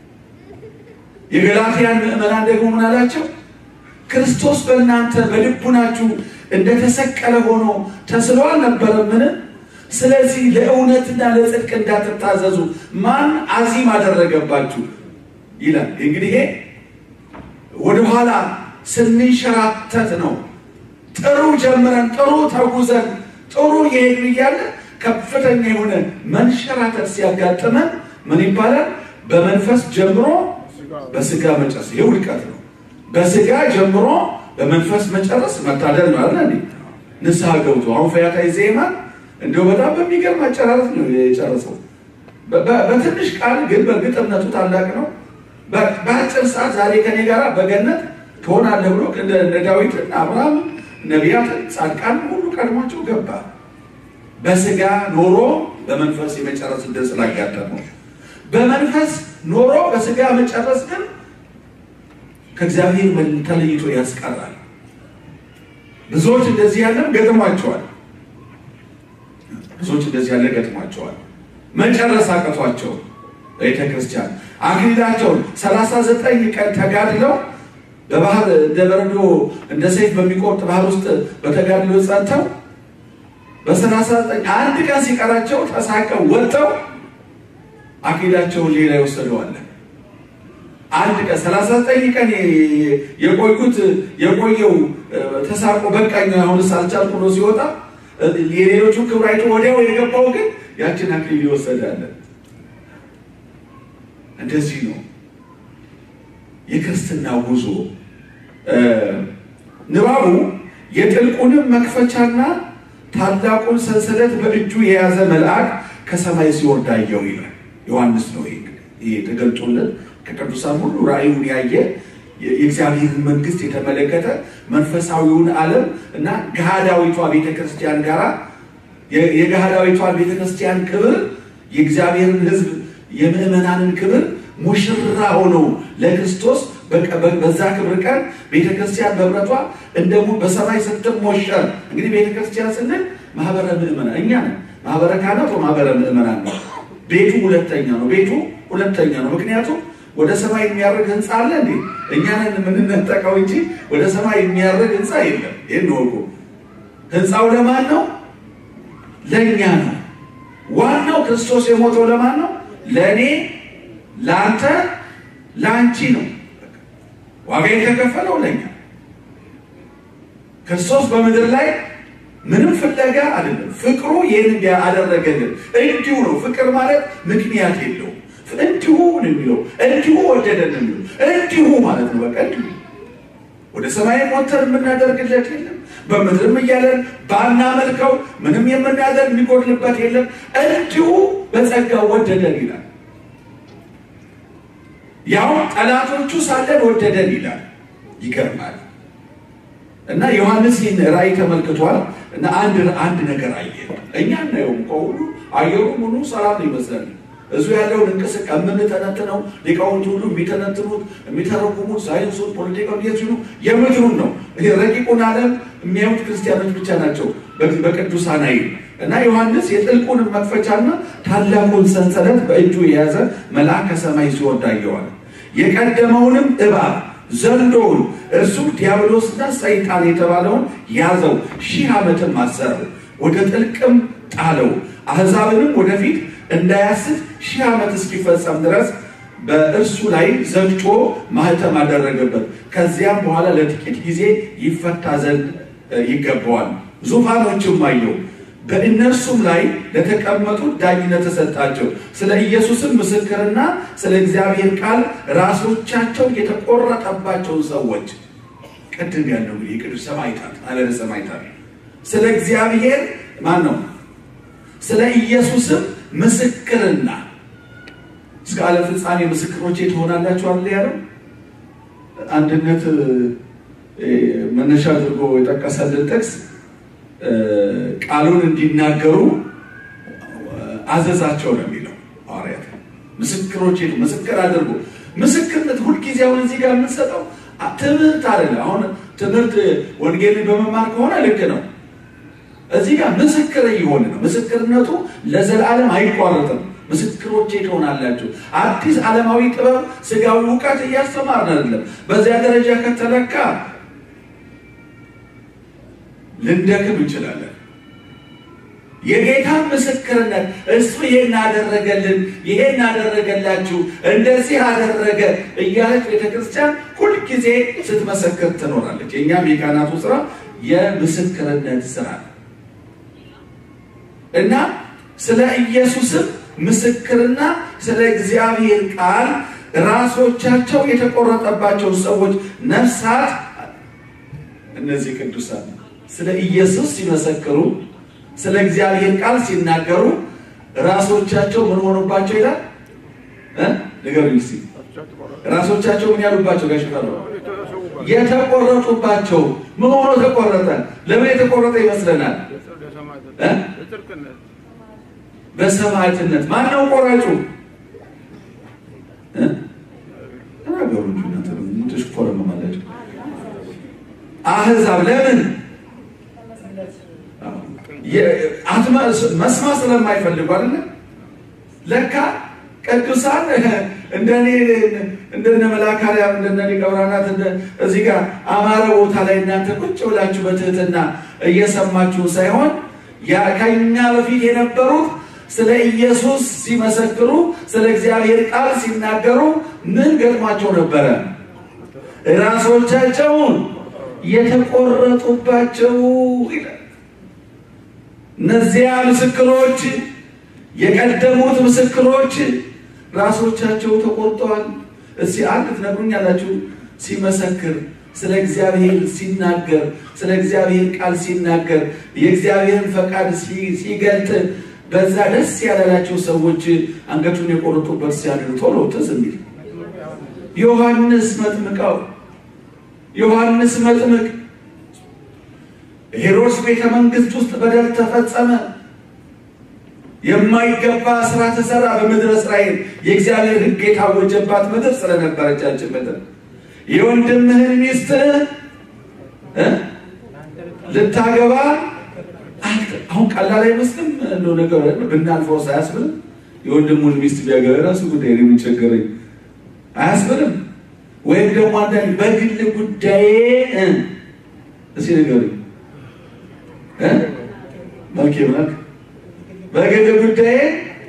የገላትያን ምዕመናን ደግሞ ምን አላቸው? ክርስቶስ በእናንተ በልቡናችሁ እንደተሰቀለ ሆኖ ተስሎ አልነበረምን? ስለዚህ ለእውነትና ለጽድቅ እንዳትታዘዙ ማን አዚም አደረገባችሁ? ይላል። እንግዲህ ይሄ ወደኋላ ስንንሸራተት ነው። ጥሩ ጀምረን ጥሩ ተጉዘን ጥሩ የሄድን እያለ ከፍተኛ የሆነ መንሸራተት ሲያጋጥመን ምን ይባላል? በመንፈስ ጀምሮ በስጋ መጨረስ። ይህ ውድቀት ነው። በስጋ ጀምሮ በመንፈስ መጨረስ መታደል ነው አይደል? ንስሐ ገብቶ አሁን ፈያታዊ ዜማን እንደው በጣም በሚገርም አጨራረስ ነው የጨረሰው። በትንሽ ቃል ግን በእርግጥነቱ ታላቅ ነው። በአጭር ሰዓት ዛሬ ከኔ ጋር በገነት ትሆናለህ ብሎ እንደ ዳዊትና አብርሃም ነቢያትን ጻድቃን ሁሉ ቀድሟቸው ገባ። በስጋ ኖሮ በመንፈስ የመጨረስ ዕድል ስላጋጠመው በመንፈስ ኖሮ በስጋ መጨረስ ግን ከእግዚአብሔር ተለይቶ ያስቀራል። ብዙዎች እንደዚህ ያለም ገጥሟቸዋል። ብዙዎች እንደዚህ ያለ ገጥሟቸዋል። መጨረስ አቅቷቸው ቤተ ክርስቲያን አክሊላቸውን ሰላሳ ዘጠኝ ቀን ተጋድለው በባህር እንደ በረዶ እንደ ሰይፍ በሚቆርጥ ባህር ውስጥ በተጋድሎ ጸንተው በሰላሳ ዘጠኝ አንድ ቀን ሲቀራቸው ተሳቀው ወጥተው አክሊላቸውን ሌላ ይወሰደዋለን። አንድ ቀን ሰላሳ ዘጠኝ ቀን የቆዩት የቆየው ተሳቆ በቃኝ አሁንስ አልቻልኩ ብሎ ሲወጣ የሌሎቹ ክብር አይቶ ወዲያው የገባው ግን ያችን አክሊል ይወሰዳለን። እንደዚህ ነው የክርስትና ጉዞ። ንባቡ የጥልቁንም መክፈቻና ታላቁን ሰንሰለት በእጁ የያዘ መልአክ ከሰማይ ሲወርድ አየሁ ይላል። ዮሐንስ ነው ይሄ ተገልጦለት ከቅዱሳን ሁሉ ራእዩን ያየ የእግዚአብሔርን መንግስት የተመለከተ መንፈሳዊውን ዓለም እና ገሃዳዊቷ ቤተክርስቲያን ጋራ የገሃዳዊቷን ቤተክርስቲያን ክብር የእግዚአብሔርን ሕዝብ የምዕመናንን ክብር ሙሽራ ሆነው ለክርስቶስ በዛ ክብር ቀን ቤተክርስቲያን በህብረቷ እንደሞ በሰማይ ስትሞሸር። እንግዲህ ቤተክርስቲያን ስንል ማህበረ ምዕመናን እኛ ነን። ማህበረ ካህናት ማህበረ ምዕመናን ነው። ቤቱ ሁለተኛ ነው። ቤቱ ሁለተኛ ነው። ምክንያቱም ወደ ሰማይ የሚያደርግ ህንፃ አለ እንዴ? እኛንን የምንነጠቀው እንጂ ወደ ሰማይ የሚያደርግ ህንፃ የለም። ይህን ወቁ። ህንፃው ለማን ነው? ለእኛ ነው። ዋናው ክርስቶስ የሞተው ለማን ነው? ለእኔ፣ ለአንተ፣ ለአንቺ ነው። ዋጋ የተከፈለው ለእኛ። ክርስቶስ በምድር ላይ ምንም ፍለጋ አይደለም። ፍቅሩ ይህን አደረገልን። እንዲሁ ነው። ፍቅር ማለት ምክንያት የለውም። እንዲሁ ነው የሚለው። እንዲሁ ወደደን ነው የሚለው። እንዲሁ ማለት ነው። በቃ እንዲሁ ወደ ሰማይ ሞተር የምናደርግለት የለም። በምድርም እያለን ባናመልከው ምንም የምናደርግ የሚጎድልበት የለም። እንዲሁ በጸጋው ወደደን ይላል። ያው ጠላቶቹ ሳለን ወደደን ይላል። ይገርማል። እና ዮሐንስ ይህን ራእይ ተመልክቷል። እና አንድ አንድ ነገር አየ። እኛ እናየውም ከሁሉ አየሩ ምኑ ሰላም ይመስላል። እዙ ያለውን እንቅስቃሴ የምንተነትነው ሊቃውንቱ ሁሉ የሚተነትኑት የሚተረጉሙት ሳይንሱን፣ ፖለቲካውን የዚሁ የምድሩን ነው። ይሄ ረቂቁን ዓለም የሚያዩት ክርስቲያኖች ብቻ ናቸው በቅዱሳን አይን እና ዮሐንስ የጥልቁን መክፈቻና ታላቁን ሰንሰለት በእጁ የያዘ መልአክ ከሰማይ ሲወርድ አየዋል። የቀደመውንም እባብ ዘንዶውን እርሱም ዲያብሎስና ሰይጣን የተባለውን ያዘው፣ ሺህ ዓመትም አሰረው፣ ወደ ጥልቅም ጣለው። አሕዛብንም ወደፊት እንዳያስት ሺህ ዓመት እስኪፈጸም ድረስ በእርሱ ላይ ዘግቶ ማህተም አደረገበት። ከዚያም በኋላ ለጥቂት ጊዜ ይፈታ ዘንድ ይገባዋል። ዙፋኖችም አየው፣ በእነርሱም ላይ ለተቀመጡት ዳኝነት ተሰጣቸው። ስለ ኢየሱስም ምስክርና ስለ እግዚአብሔር ቃል ራሶቻቸው የተቆረጠባቸውን ሰዎች ቅድም ያለው እንግዲህ የቅዱስ ሰማዕታት አለነ ሰማዕታት ስለ እግዚአብሔር ማን ነው? ስለ ኢየሱስም ምስክርና እስከ ዓለም ፍጻሜ ምስክሮቼ ትሆናላችሁ አለ ያለው። አንድነት መነሻ አድርጎ የጠቀሰልን ጥቅስ ቃሉን እንዲናገሩ አዘዛቸው ነው የሚለው ሐዋርያት። ምስክሮቼ ምስክር አድርጎ ምስክርነት ሁልጊዜ አሁን እዚህ ጋር የምንሰጠው ትምህርት አይደለ። አሁን ትምህርት ወንጌልን በመማር ከሆነ ልክ ነው። እዚህ ጋር ምስክር እየሆነ ነው። ምስክርነቱ ለዘላለም አይቋረጥም። ምስክሮቼ ትሆናላችሁ። አዲስ ዓለማዊ ጥበብ፣ ስጋዊ እውቀት እያስተማርን አይደለም። በዚያ ደረጃ ከተለካ ልንደክም እንችላለን። የጌታ ምስክርነት እሱ ይሄን አደረገልን፣ ይሄን አደረገላችሁ፣ እንደዚህ አደረገ እያለች ቤተክርስቲያን ሁልጊዜ ስትመሰክር ትኖራለች። የእኛም የካህናቱ ስራ የምስክርነት ስራ እና ስለ ኢየሱስም ምስክርና ስለ እግዚአብሔር ቃል ራሶቻቸው የተቆረጠባቸው ሰዎች ነፍሳት እነዚህ ቅዱሳን ስለ ኢየሱስ ሲመሰክሩ፣ ስለ እግዚአብሔር ቃል ሲናገሩ ራሶቻቸው ምን ሆኑባቸው ይላል እ ንገሩኝ እስኪ ራሶቻቸው ምን ያሉባቸው ጋሽ ፈራ የተቆረጡባቸው ምን ሆኖ ተቆረጠ? ለምን የተቆረጠ ይመስለናል? እ በሰማዕትነት ማን ነው ቆራጩ? እ ተናገሩ እንጂ እናንተ ምን ትሽኮረመማላችሁ? አህዛብ ለምን መስማት ስለማይፈልጉ አይደለ? ለካ ቅዱሳን እንደኔ እንደነ መልአከ አርያም እንደነ ሊቀ ብርሃናት እዚህ ጋር አማረ ቦታ ላይ እናንተ ቁጭ ብላችሁ በትህትና እየሰማችሁ ሳይሆን ያ ከኛ በፊት የነበሩት ስለ ኢየሱስ ሲመሰክሩ ስለ እግዚአብሔር ቃል ሲናገሩ ምን ገጥሟቸው ነበረ? ራሶቻቸውን የተቆረጡባቸው ይላል። እነዚያ ምስክሮች የቀደሙት ምስክሮች ራሶቻቸው ተቆርጠዋል። እስኪ አንድ ትነግሩኛላችሁ? ሲመሰክር ስለ እግዚአብሔር ሲናገር ስለ እግዚአብሔር ቃል ሲናገር የእግዚአብሔርን ፈቃድ ሲገልጥ በዛ ደስ ያላላቸው ሰዎች አንገቱን የቆረጡበት ሲያድር ቶሎ ትዝ የሚል ዮሐንስ መጥምቀው ዮሐንስ መጥምቅ ሄሮድስ ቤተ መንግስት ውስጥ በደል ተፈጸመ። የማይገባ ስራ ተሰራ በምድረ እስራኤል። የእግዚአብሔር ሕግ የታወጀባት ምድር ስለነበረቻችን ምድር የወንድምህን ሚስት ልታገባ አሁን ቀላል አይመስልም። እንደው ነገር ብናልፈው አያስብልም? የወንድሙን ሚስት ቢያገባ ራሱ ጉዳይ ነው የሚቸገረኝ አያስብልም? ወይም ደግሞ አንዳንድ በግል ጉዳዬ እስኪ ንገሩኝ መልክ መልክ በግል ጉዳዬ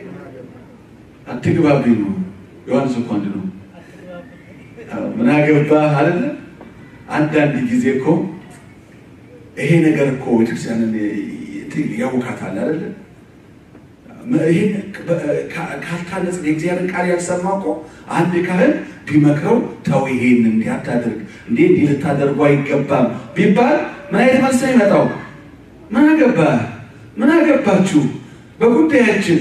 አትግባብኝ ነው። ዮሐንስ እኮ አንድ ነው። ምን አገባህ አይደለ? አንዳንድ ጊዜ እኮ ይሄ ነገር እኮ ቤተክርስቲያንን ያውካታል አይደለ? ይሄን ካልታነጽ የእግዚአብሔር ቃል ያልሰማ እኮ አንድ ካህን ቢመክረው ተው ይሄን እንዲህ አታድርግ፣ እንዲህ እንዲህ ልታደርጉ አይገባም ቢባል ምን አይነት መልስ ነው ይመጣው? ምን አገባህ? ምን አገባችሁ በጉዳያችን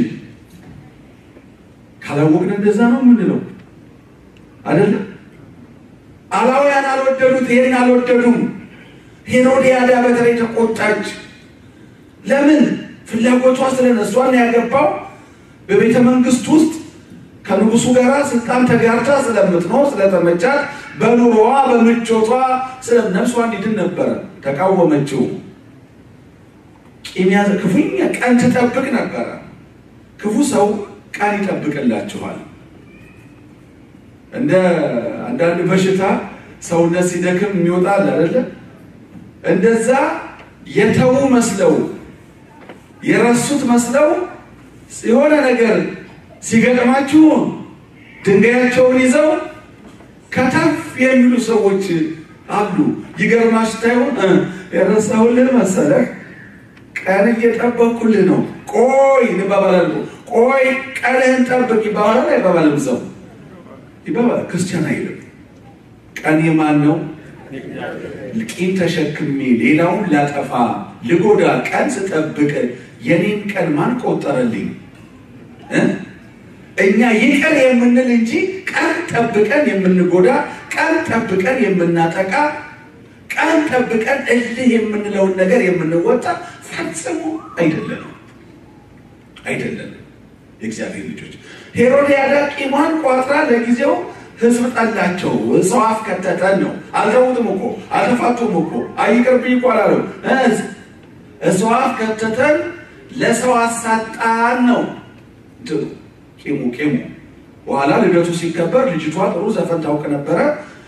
ካላወቅን እንደዛ ነው የምንለው አይደለም። አላውያን አልወደዱት፣ ይሄን አልወደዱም። ሄሮዲያዳ በተለይ ተቆጣች። ለምን? ፍላጎቷ ስለነሷን ያገባው በቤተ መንግስት ውስጥ ከንጉሱ ጋር ስልጣን ተጋርታ ስለምትኖር ስለተመቻት፣ በኑሮዋ በምቾቷ ስለ ነፍሷ እንዲድን ነበረ ተቃወመችው። ቂም ያዘ። ክፉኛ ቀን ትጠብቅ ነበረ። ክፉ ሰው ቀን ይጠብቅላችኋል። እንደ አንዳንድ በሽታ ሰውነት ሲደክም የሚወጣል አይደለ? እንደዛ የተዉ መስለው የረሱት መስለው የሆነ ነገር ሲገጥማችሁ ድንጋያቸውን ይዘው ከተፍ የሚሉ ሰዎች አሉ። ይገርማሽ ታይሆን የረሳሁልህ መሰለህ ቀን እየጠበቅኩልህ ነው። ቆይ እንባባላል። ቆይ ቀንህን ጠብቅ ይባባላል። አይባባልም? ሰው ይባባል። ክርስቲያን አይልም። ቀን የማን ነው? ቂም ተሸክሜ ሌላውን ላጠፋ ልጎዳ ቀን ስጠብቅ የኔን ቀን ማን ቆጠረልኝ? እኛ ይቅር የምንል እንጂ ቀን ጠብቀን የምንጎዳ ቀን ጠብቀን የምናጠቃ ቀን ጠብቀን እልህ የምንለውን ነገር የምንወጣ ፈጽሞ አይደለንም አይደለንም። የእግዚአብሔር ልጆች ሄሮድያዳ ቂሟን ቋጥራ ለጊዜው ሕዝብ ጠላቸው። ሰው አፍ ከተተን ነው። አልተዉትም እኮ አልተፋቱም እኮ አይቅርብኝ እኮ አላለው። ሰው አፍ ከተተን ለሰው አሳጣን ነው እንትኑ ቂሙ ቂሙ። በኋላ ልደቱ ሲከበር ልጅቷ ጥሩ ዘፈን ታውቅ ነበረ።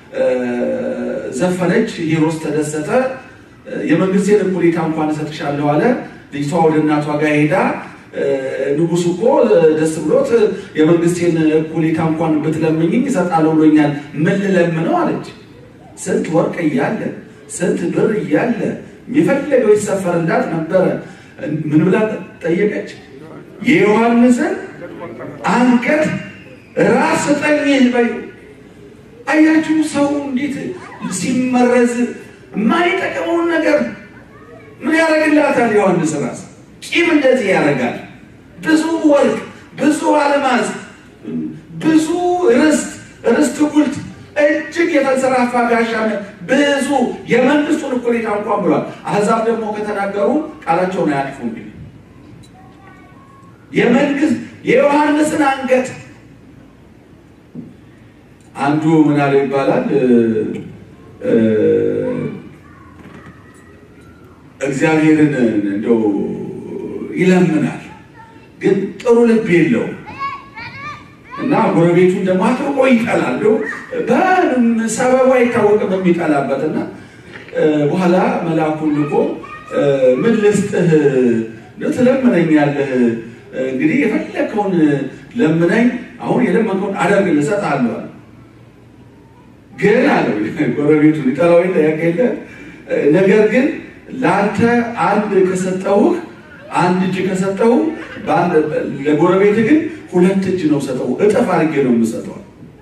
ዘፈነች። ሄሮስ ተደሰተ። የመንግስቴን እኩሌታ እንኳን እሰጥሻለሁ አለ። ልጅቷ ወደ እናቷ ጋር ሄዳ ንጉሱ እኮ ደስ ብሎት የመንግስቴን እኩሌታ እንኳን ብትለምኝኝ እሰጣለሁ ብሎኛል፣ ምን ልለምነው አለች። ስንት ወርቅ እያለ ስንት ብር እያለ የፈለገው ይሰፈርላት ነበረ። ምን ብላ ጠየቀች? የዮሐንስን አንገት ራስ ስጠኝ በይ። አያችሁ ሰው እንዴት ሲመረዝ የማይጠቅመውን ነገር ምን ያደርግላታል? ዮሐንስ ራስ ቂም እንደዚህ ያደርጋል። ብዙ ወርቅ፣ ብዙ አልማዝ፣ ብዙ ርስት ርስት ጉልት እጅግ የተንሰራፋ ጋሻ ብዙ የመንግስቱን እኩሌታ እንኳን ብሏል። አሕዛብ ደግሞ ከተናገሩ ቃላቸውን አያጥፉ። እንግዲህ የመንግስት የዮሐንስን አንገት አንዱ ምን አለው ይባላል እግዚአብሔርን እንደው ይለምናል፣ ግን ጥሩ ልብ የለውም እና ጎረቤቱን ደግሞ አጥብቆ ይጠላል። ሰበቡ አይታወቅም የሚጠላበት እና በኋላ መልአኩን ልኮ ምን ልስጥህ ትለምነኛለህ? እንግዲህ የፈለከውን ለምነኝ፣ አሁን የለመንከውን አደርግልህ እሰጥሃለሁ አለ። ግን አለው ጎረቤቱ ሊጠላው የለ ያቀለ ነገር ግን ለአንተ አንድ ከሰጠሁህ አንድ እጅ ከሰጠሁ ለጎረቤት ግን ሁለት እጅ ነው ሰጠው፣ እጥፍ አድርጌ ነው የምሰጠው።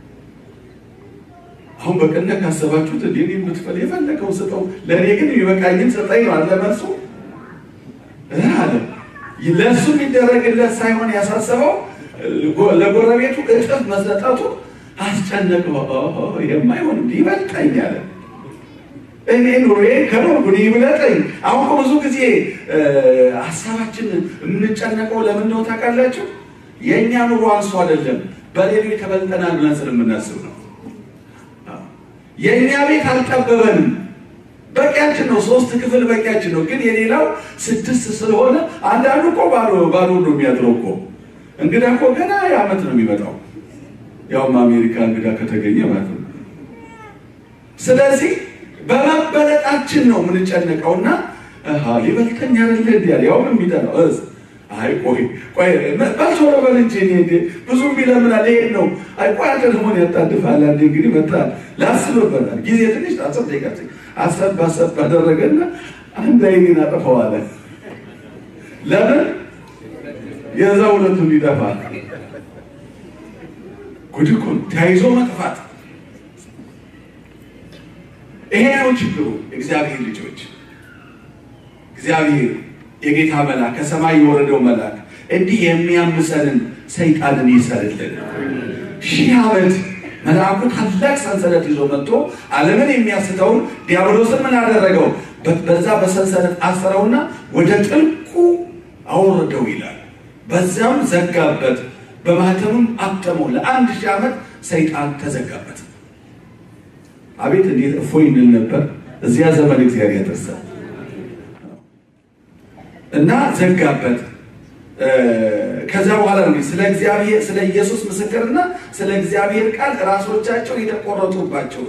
አሁን በቅነት ካሰባችሁት እንዲ የምትፈል የፈለከው ስጠው፣ ለእኔ ግን የሚበቃኝን ስጠኝ ነው አለ መልሱ አለ። ለእሱ የሚደረግለት ሳይሆን ያሳሰበው ለጎረቤቱ እጥፍ መሰጠቱ አስጨነቀው። የማይሆን ይበልጠኝ አለ። እኔ ኑሮዬ ከኖርኩ ይብለጠኝ። አሁን ብዙ ጊዜ ሀሳባችን የምንጨነቀው ለምን ነው ታውቃላችሁ? የእኛ ኑሮ አንሶ አይደለም፣ በሌሎች ተበልጠናል ብለን ስለምናስብ ነው። የእኛ ቤት አልጠበበንም፣ በቂያችን ነው። ሶስት ክፍል በቂያችን ነው። ግን የሌላው ስድስት ስለሆነ አንዳንዱ እኮ ባዶ ባዶ ነው የሚያድረው እኮ። እንግዳ እኮ ገና የዓመት ነው የሚመጣው፣ ያውም አሜሪካ እንግዳ ከተገኘ ማለት ነው። ስለዚህ በመበለጣችን ነው የምንጨነቀውና ሊበልተኛ አይደለ እንዲ ያለ ያውም የሚጠላው አይ ቆይ ቆይ በልቶ በል እንጂ ብዙ ቢለምናል ይሄን ነው። አይ ቆይ አንተ ደግሞ ያጣድፋል። አንዴ እንግዲህ መጣ ላስብበታል። ጊዜ ትንሽ አስር ደቂቃ አሰብ አሰብ አደረገና አንድ አይኔን አጠፋዋለ። ለምን የዛ ሁለቱ እንዲጠፋ ጉድ እኮ ተያይዞ መጥፋት። ይሄ ነው ችግሩ። እግዚአብሔር ልጆች እግዚአብሔር የጌታ መልአክ ከሰማይ የወረደው መልአክ እንዲህ የሚያምሰንን ሰይጣንን ይሰርልን። ሺህ ዓመት መልአኩ ታላቅ ሰንሰለት ይዞ መጥቶ ዓለምን የሚያስተውን ዲያብሎስን ምን አደረገው? በዛ በሰንሰለት አሰረውና ወደ ጥልቁ አወረደው ይላል። በዚያም ዘጋበት፣ በማህተምም አተመው። ለአንድ ሺህ ዓመት ሰይጣን ተዘጋበት። አቤት እንዴት እፎይ እንል ነበር። እዚያ ዘመን እግዚአብሔር ያደርሳል እና ዘጋበት። ከዛ በኋላ ነው ስለ እግዚአብሔር ስለ ኢየሱስ ምስክርና ስለ እግዚአብሔር ቃል ራሶቻቸው የተቆረጡባቸው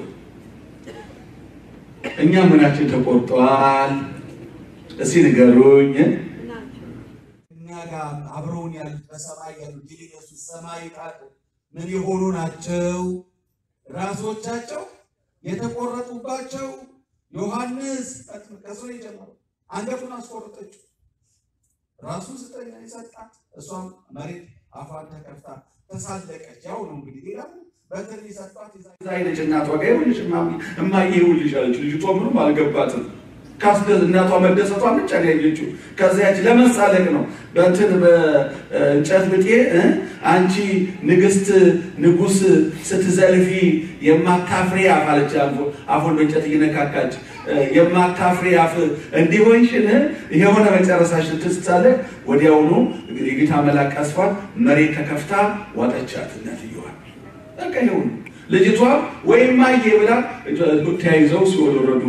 እኛ ምናችን ተቆርጠዋል? እስኪ ንገሩኝ። እኛ ጋር አብረውን ያሉት በሰማይ ያሉት የኢየሱስ ሰማይ ቃል ምን የሆኑ ናቸው? ራሶቻቸው የተቆረጡባቸው ዮሐንስ ከሱ ነው የጀመረው። አንገቱን አስቆረጠችው። ራሱን ስጠኛ የሰጣት እሷም መሬት አፏን ተከፍታ ተሳለቀች። ያው ነው እንግዲህ ሌላ በትር የሰጧት እዛ ሄደች እናቷ ጋር ይኸውልሽ እማዬ ይኸውልሽ አለች። ልጅቷ ምንም አልገባትም። ካስደስ እናቷ መደሰቷን ብቻ ነው ያየችው። ከዚያች ለመሳለቅ ነው በእንትን በእንጨት ብጤ አንቺ ንግስት ንጉስ ስትዘልፊ የማታፍሬ አፍ አለች። አፉን በእንጨት እየነካካች የማታፍሬ አፍ እንዲሆንሽን የሆነ መጨረሻሽን ትስትሳለቅ። ወዲያውኑ የጌታ መልአክ ቀስፏት መሬት ተከፍታ ዋጠቻት እናትየዋል። በቃ ይሁን ልጅቷ ወይም ማየ ብላ ተያይዘው ሲኦል ወረዱ።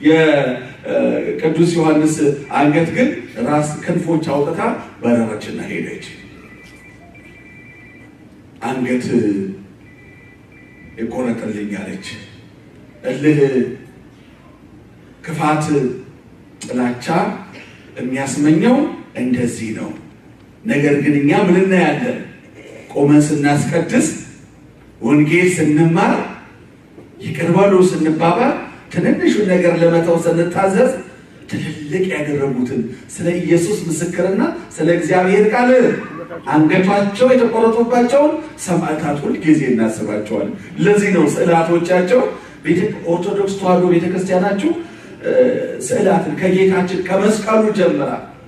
የቅዱስ ዮሐንስ አንገት ግን ራስ ክንፎች አውጥታ በረረችና ሄደች። አንገት ይቆረጥልኝ አለች። እልህ፣ ክፋት፣ ጥላቻ የሚያስመኘው እንደዚህ ነው። ነገር ግን እኛ ምን እናያለን? ቆመን ስናስቀድስ ወንጌል ስንማር ይቅር በሉ ስንባባል ትንንሹን ነገር ለመተው ስንታዘዝ ትልልቅ ያደረጉትን ስለ ኢየሱስ ምስክርና ስለ እግዚአብሔር ቃል አንገቷቸው የተቆረጡባቸውን ሰማዕታት ሁል ጊዜ እናስባቸዋለን። ለዚህ ነው ስዕላቶቻቸው ኦርቶዶክስ ተዋሕዶ ቤተክርስቲያናችሁ ስዕላትን ከጌታችን ከመስቀሉ ጀምራ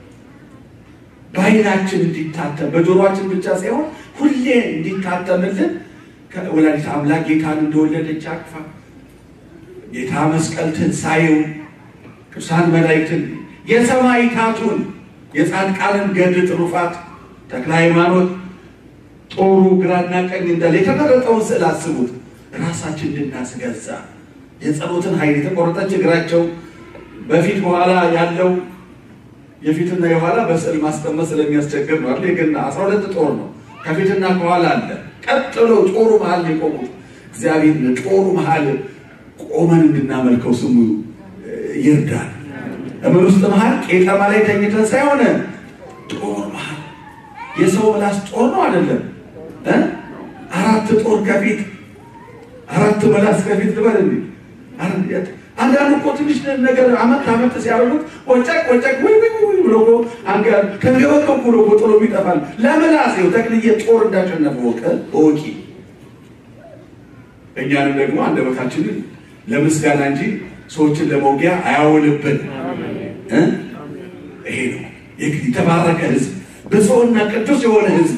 በዓይናችን እንዲታተም በጆሮአችን ብቻ ሳይሆን ሁሌ እንዲታተምልን ወላዲተ አምላክ ጌታን እንደወለደች አቅፋ ጌታ መስቀል ትንሣኤውን ቅዱሳን መላእክትን የሰማዕታቱን የጻድቃንን ገድል ትሩፋት ተክለ ሃይማኖት ጦሩ ግራና ቀኝ እንዳለ የተመረጠውን ስዕል አስቡት። ራሳችን እንድናስገዛ የጸሎትን ኃይል የተቆረጠች እግራቸው በፊት በኋላ ያለው የፊትና የኋላ በስዕል ማስቀመጥ ስለሚያስቸግር ነው አይደል? ግን አስራ ሁለት ጦር ነው ከፊትና ከኋላ አለ። ቀጥሎ ጦሩ መሀል ነው የቆሙት። እግዚአብሔር ጦሩ መሀል ቆመን እንድናመልከው ስሙ ይርዳል። እምን ውስጥ መሀል ቄጠማ ላይ ተኝተን ሳይሆን ጦር መሀል የሰው ምላስ ጦር ነው አይደለም እ አራት ጦር ከፊት አራት ምላስ ከፊት ልበል እንዴ አንዳንዱ እኮ ትንሽ ነገር አመት አመት ሲያደርጉት ወጨቅ ወጨቅ ወይ ወይ ወይ ብሎ እኮ አንገ ከገበከው ብሎ እኮ ጥሎ ይጠፋል። ለምላስ ይኸው ተክልዬ ጦር እንዳሸነፈ ወቀ ወቂ እኛንም ደግሞ አንደበታችንን ለምስጋና እንጂ ሰዎችን ለመውጊያ አያውልብን። ይሄ ነው የተባረከ ሕዝብ ብፁዕና ቅዱስ የሆነ ሕዝብ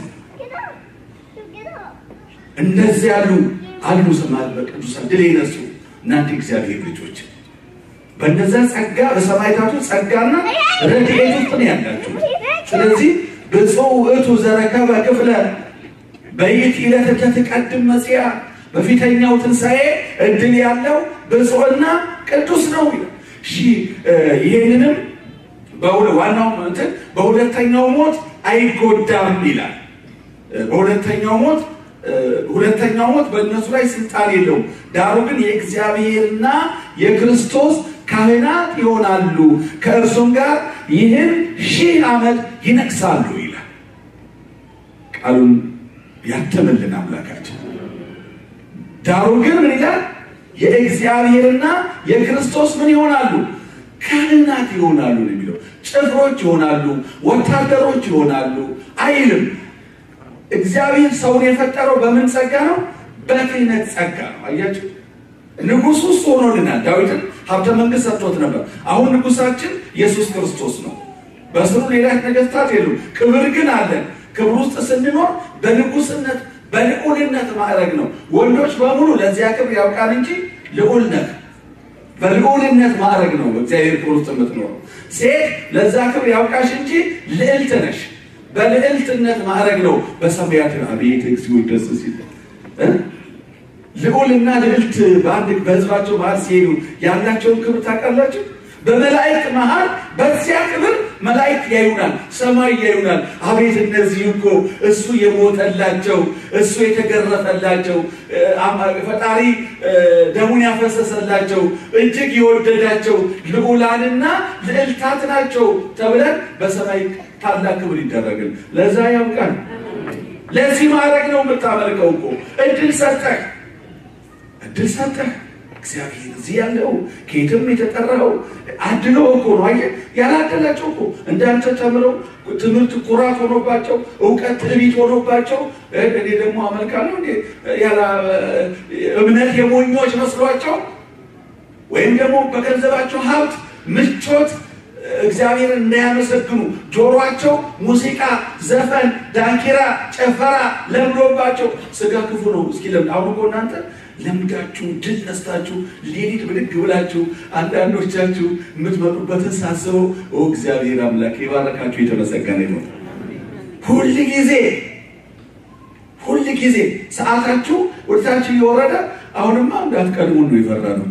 እንደዚህ ያሉ አሉ። ስማል በቅዱሳን ድል የነሱ እናንተ እግዚአብሔር ልጆች በነዛ ጸጋ በሰማዕታቱ ጸጋና ረድኤት ውስጥ ነው ያላችሁ። ስለዚህ ብፁዕ ውእቱ ዘረከበ ክፍለ በይእቲ ዕለት ተትቀድም መጽያ በፊተኛው ትንሣኤ እድል ያለው ብፁዕና ቅዱስ ነው። ይሄንንም ዋናው እንትን በሁለተኛው ሞት አይጎዳም ይላል። በሁለተኛው ሞት ሁለተኛው ሞት በእነሱ ላይ ስልጣን የለውም። ዳሩ ግን የእግዚአብሔርና የክርስቶስ ካህናት ይሆናሉ፣ ከእርሱም ጋር ይህን ሺህ ዓመት ይነግሳሉ ይላል። ቃሉን ያተመልን አምላካችን። ዳሩ ግን ምን ይላል? የእግዚአብሔርና የክርስቶስ ምን ይሆናሉ? ካህናት ይሆናሉ ነው የሚለው። ጭፍሮች ይሆናሉ፣ ወታደሮች ይሆናሉ አይልም። እግዚአብሔር ሰውን የፈጠረው በምን ጸጋ ነው? በክህነት ጸጋ ነው። አያችሁ፣ ንጉሱ እሱ ሆኖልናል። ዳዊትን ሀብተ መንግስት ሰጥቶት ነበር። አሁን ንጉሳችን ኢየሱስ ክርስቶስ ነው። በስሩ ሌላ ነገስታት የሉም። ክብር ግን አለን። ክብር ውስጥ ስንኖር በንጉስነት በልዑልነት ማዕረግ ነው። ወንዶች በሙሉ ለዚያ ክብር ያውቃል እንጂ ልዑል ነህ። በልዑልነት ማዕረግ ነው በእግዚአብሔር ክብር ውስጥ የምትኖረው። ሴት ለዛ ክብር ያውቃሽ እንጂ ልዕልት ነሽ። በልዕልትነት ማዕረግ ነው በሰማያት አቤት እግዚኦ ደስ ሲል ልዑልና ልዕልት በአንድ በህዝባቸው መሀል ሲሄዱ ያላቸውን ክብር ታውቃላችሁ። በመላእክት መሀል በዚያ ክብር መላእክት ያዩናል፣ ሰማይ ያዩናል። አቤት እነዚህ እኮ እሱ የሞተላቸው እሱ የተገረፈላቸው ፈጣሪ ደሙን ያፈሰሰላቸው እጅግ የወደዳቸው ልዑላንና ልዕልታት ናቸው ተብለን በሰማይ ታላቅ ክብር ይደረግል። ለዛ ያውቃል። ለዚህ ማድረግ ነው የምታመልከው እኮ እድል ሰጠህ፣ እድል ሰጠህ። እግዚአብሔር እዚህ ያለው ከየትም የተጠራው አድሎ እኮ ነው። አየህ ያላደላቸው እኮ እንዳንተ ተምረው ትምህርት ኩራት ሆኖባቸው እውቀት ትዕቢት ሆኖባቸው እኔ ደግሞ አመልካለሁ እንዴ ያላ እምነት የሞኞች መስሏቸው ወይም ደግሞ በገንዘባቸው ሀብት ምቾት እግዚአብሔርን እንዳያመሰግኑ ጆሮአቸው ሙዚቃ፣ ዘፈን፣ ዳንኪራ፣ ጨፈራ ለምዶባቸው ስጋ ክፉ ነው። እስኪ ለምድ አሁን እኮ እናንተ ለምዳችሁ ድል ነስታችሁ ሌሊት ብድግ ብላችሁ አንዳንዶቻችሁ የምትመጡበትን ሳስበው እግዚአብሔር አምላክ የባረካችሁ የተመሰገነ ይሁን። ሁል ጊዜ ሁል ጊዜ ሰዓታችሁ ወደታችሁ እየወረደ አሁንማ እንዳትቀድሙን ነው የፈራ ነው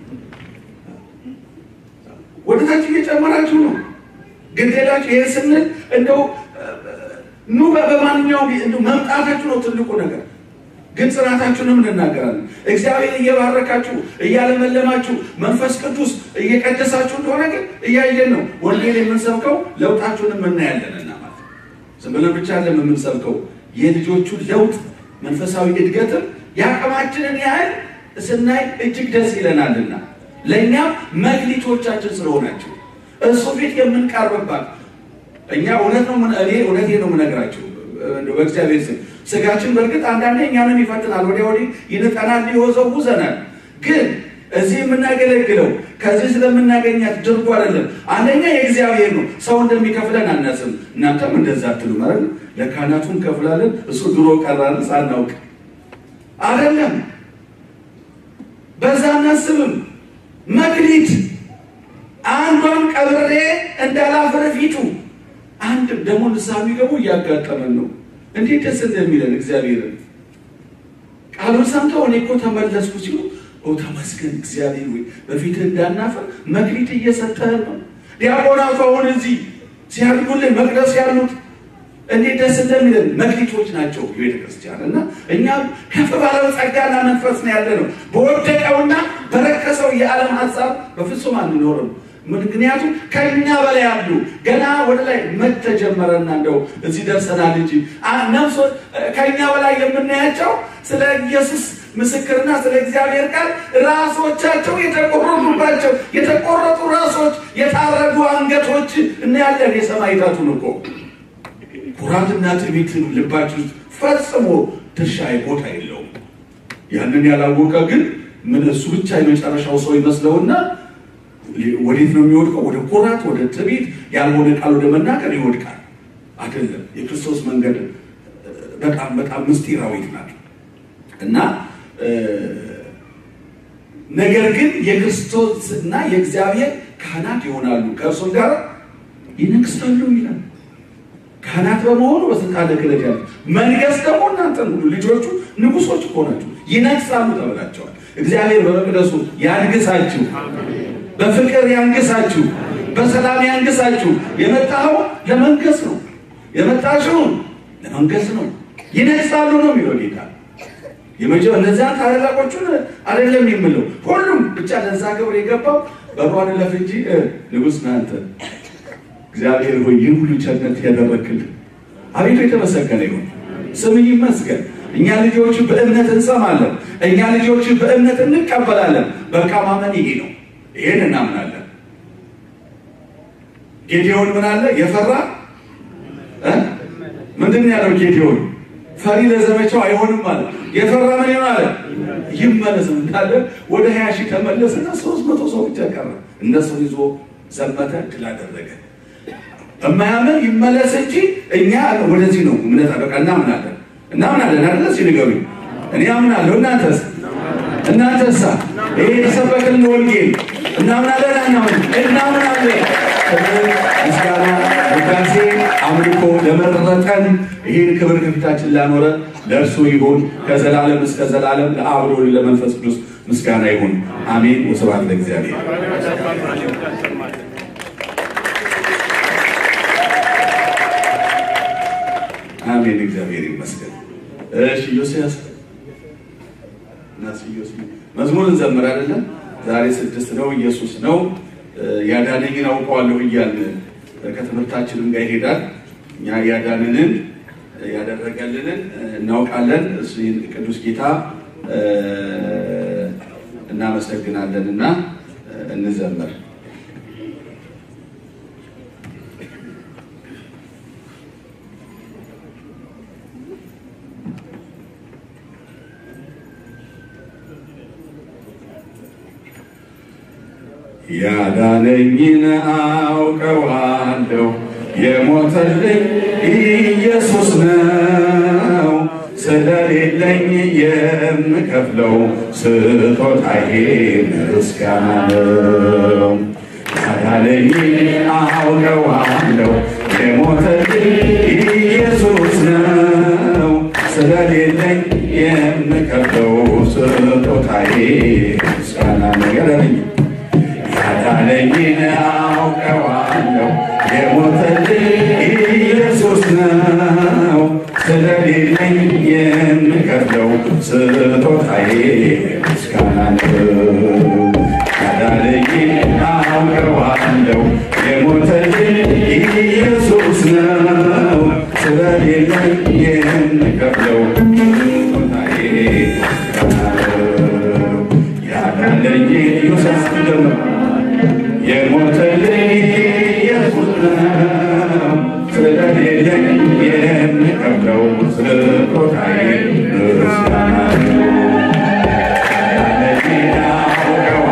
ወደታች እየጨመራችሁ ነው። ግን ሌላችሁ ይህን ስንል እንደው ኑ በማንኛውም መምጣታችሁ ነው ትልቁ ነገር። ግን ጽናታችሁንም እንናገራለን። እግዚአብሔር እየባረካችሁ እያለመለማችሁ መንፈስ ቅዱስ እየቀደሳችሁ እንደሆነ ግን እያየን ነው። ወንጌል የምንሰብከው ለውጣችሁንም እናያለንና ማለት ዝም ብለን ብቻ ለም የምንሰብከው የልጆቹን ለውጥ መንፈሳዊ እድገትም የአቅማችንን ያህል ስናይ እጅግ ደስ ይለናልና ለእኛም መክሊቶቻችን ስለሆናቸው እሱ ፊት የምንቀርብባት እኛ እውነት ነው። እኔ እውነቴ ነው የምነግራቸው በእግዚአብሔር ስም ስጋችን በእርግጥ አንዳንዴ እኛንም ይፈትናል፣ ወዲያ ወዲህ ይንጠናል፣ ይወዘውዘናል። ግን እዚህ የምናገለግለው ከዚህ ስለምናገኛት ድርጎ አይደለም። አንደኛ የእግዚአብሔር ነው። ሰው እንደሚከፍለን አናስብም። እናንተም እንደዛ አትሉ ማለት ነው። ለካህናቱ እንከፍላለን። እሱ ድሮ ቀራን ሳናውቅ አይደለም። በዛ አናስብም። መክሊት አንዷን ቀብሬ እንዳላፍር ፊቱ አንድ ደግሞ ንስሐ የሚገቡ እያጋጠመን ነው። እንዴት ደስ እንደሚለን እግዚአብሔርን ቃሉን ሰምተው እኔ እኮ ተመለስኩ ሲሉ ኦ ተመስገን እግዚአብሔር ወይ በፊት እንዳናፈር መክሊት እየሰጠህን ነው። ዲያቆናቱ አሁን እዚህ ሲያድጉልን መቅደስ ያሉት እንዴት ደስ እንደሚለን መክሊቶች ናቸው የቤተ ክርስቲያን እና እኛም ከፍ ባለው ጸጋና መንፈስ ነው ያለ ነው። በወደቀውና በረከሰው የዓለም ሀሳብ በፍጹም አንኖርም። ምክንያቱም ከኛ በላይ ያሉ ገና ወደ ላይ መተጀመረና እንደው እዚህ ደርሰናል እንጂ ነፍሶ ከኛ በላይ የምናያቸው ስለ ኢየሱስ ምስክርና ስለ እግዚአብሔር ቃል ራሶቻቸው የተቆረጡባቸው የተቆረጡ ራሶች፣ የታረዱ አንገቶች እናያለን። የሰማዕታቱን እኮ ኩራትና ትዕቢት ልባችሁ ውስጥ ፈጽሞ ድርሻ ቦታ የለውም። ያንን ያላወቀ ግን ምን እሱ ብቻ የመጨረሻው ሰው ይመስለውና ወዴት ነው የሚወድቀው? ወደ ኩራት፣ ወደ ትዕቢት፣ ያልሆነ ቃል ወደ መናገር ይወድቃል። አይደለም። የክርስቶስ መንገድ በጣም በጣም ምስጢራዊት ናት እና ነገር ግን የክርስቶስና የእግዚአብሔር ካህናት ይሆናሉ፣ ከእርሱም ጋር ይነግሳሉ ይላል። ካህናት በመሆኑ በስልጣነ ክህነት ያለ መንገስ ደግሞ እናንተን ሁሉ ልጆቹ ንጉሶች እኮ ናችሁ፣ ይነግሳሉ ተብላቸዋል። እግዚአብሔር በመቅደሱ ያንግሳችሁ በፍቅር ያንግሳችሁ፣ በሰላም ያንግሳችሁ። የመጣኸው ለመንገስ ነው፣ የመጣሽውን ለመንገስ ነው። ይነግሳሉ ነው የሚለው ጌታ። የመጀ እነዚያን ታላላቆቹን አይደለም የምለው ሁሉም ብቻ ለዛ ክብር የገባው በሯን ለፍ እንጂ ንጉሥ ነህ አንተ። እግዚአብሔር ሆይ ይህን ሁሉ ቸርነት ያደረግክልን አቤቱ የተመሰገነ ይሁን፣ ስምህ ይመስገን። እኛ ልጆች በእምነት እንሰማለን፣ እኛ ልጆች በእምነት እንቀበላለን። በቃ ማመን ይሄ ነው። ይሄን እናምናለን። ጌዲዮን ምን አለ? የፈራ ምንድን ነው ያለው? ጌዲዮን ፈሪ ለዘመቻው አይሆንም ማለት የፈራ ምን ይሆን አለ? ይመለስ እንዳለ ወደ ሀያ ሺህ ተመለስና ሶስት መቶ ሰው ብቻ ቀረ። እነሱን ይዞ ዘመተ፣ ድል አደረገ። እማያምን ይመለስ እንጂ እኛ ወደዚህ ነው እምነት በቃ እናምናለን፣ እናምናለን አይደለ? እስኪ ንገሩኝ። እኔ አምናለሁ። እናንተስ? እናንተሳ? ይሄ የተሰበከልን ወንጌል እናምናለን አናምን? እናምናለን። ምስጋና፣ ውዳሴ፣ አምልኮ ለመረጠን ይህን ክብር ከፊታችን ላኖረ ለእርሱ ይሁን ከዘላለም እስከ ዘላለም ለአብ ለወልድ ለመንፈስ ቅዱስ ምስጋና ይሁን። አሜን። ወስብሐት ለእግዚአብሔር። አሜን። እግዚአብሔር ይመስገን። እሺ ዮሴያስ እናስ ዮሴ መዝሙር እንዘምር አይደለም? ዛሬ ስድስት ነው። ኢየሱስ ነው ያዳነኝን አውቀዋለሁ እያልን ከትምህርታችንም ጋር ይሄዳል። እኛ ያዳንንን ያደረገልንን እናውቃለን። እሱን ቅዱስ ጌታ እናመሰግናለን እና እንዘምር። ያዳነኝን አውቀዋለሁ የሞተልኝ ኢየሱስ ነው። ስለሌለኝ የምከፍለው ስጦታዬ ምስጋና ነው። ያዳነኝን አውቀዋለሁ የሞተልኝ ኢየሱስ ነው። ስለሌለኝ የምከፍለው ስጦታዬ ምስጋና ነው። ያዳነኝ ያዳነኝን አውቀዋለሁ የሞተልኝ ኢየሱስ ነው። ስለሌለኝ የምከፍለው ስጦታዬ ምስጋና ነው። ያዳነኝን አውቀዋለሁ የሞተልኝ ኢየሱስ ነው። ስለሌለኝ የምከፍለው ስጦታዬ ምስጋና ነው። ያዳነኝ ኢየሱስ ነው የሞተልኝ ኢየሱስ ነው። ስለሌለኝ የምከፍለው ስጦታዬ ምስጋና ነው። ያዳነኝን አውቀዋለሁ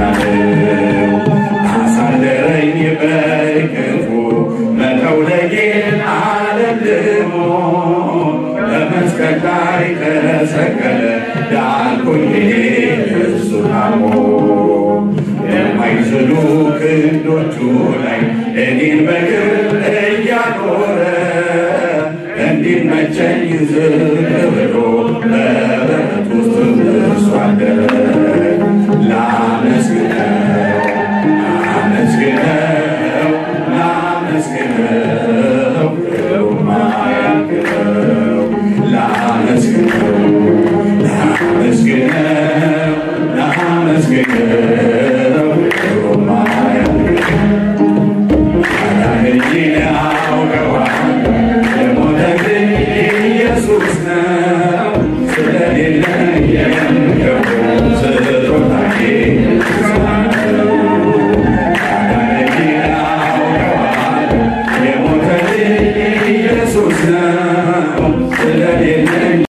ነው። አሳደረኝ በክፉ መተው ለጌታ አለልሞ በመስቀል ላይ ተሰቀለ ዳንኩኝ እሱ ታሞ የማይዝሉ ክንዶቹ ላይ እኔን በግር እያኖረ እንዲመቸኝ ዝቅ ብሎ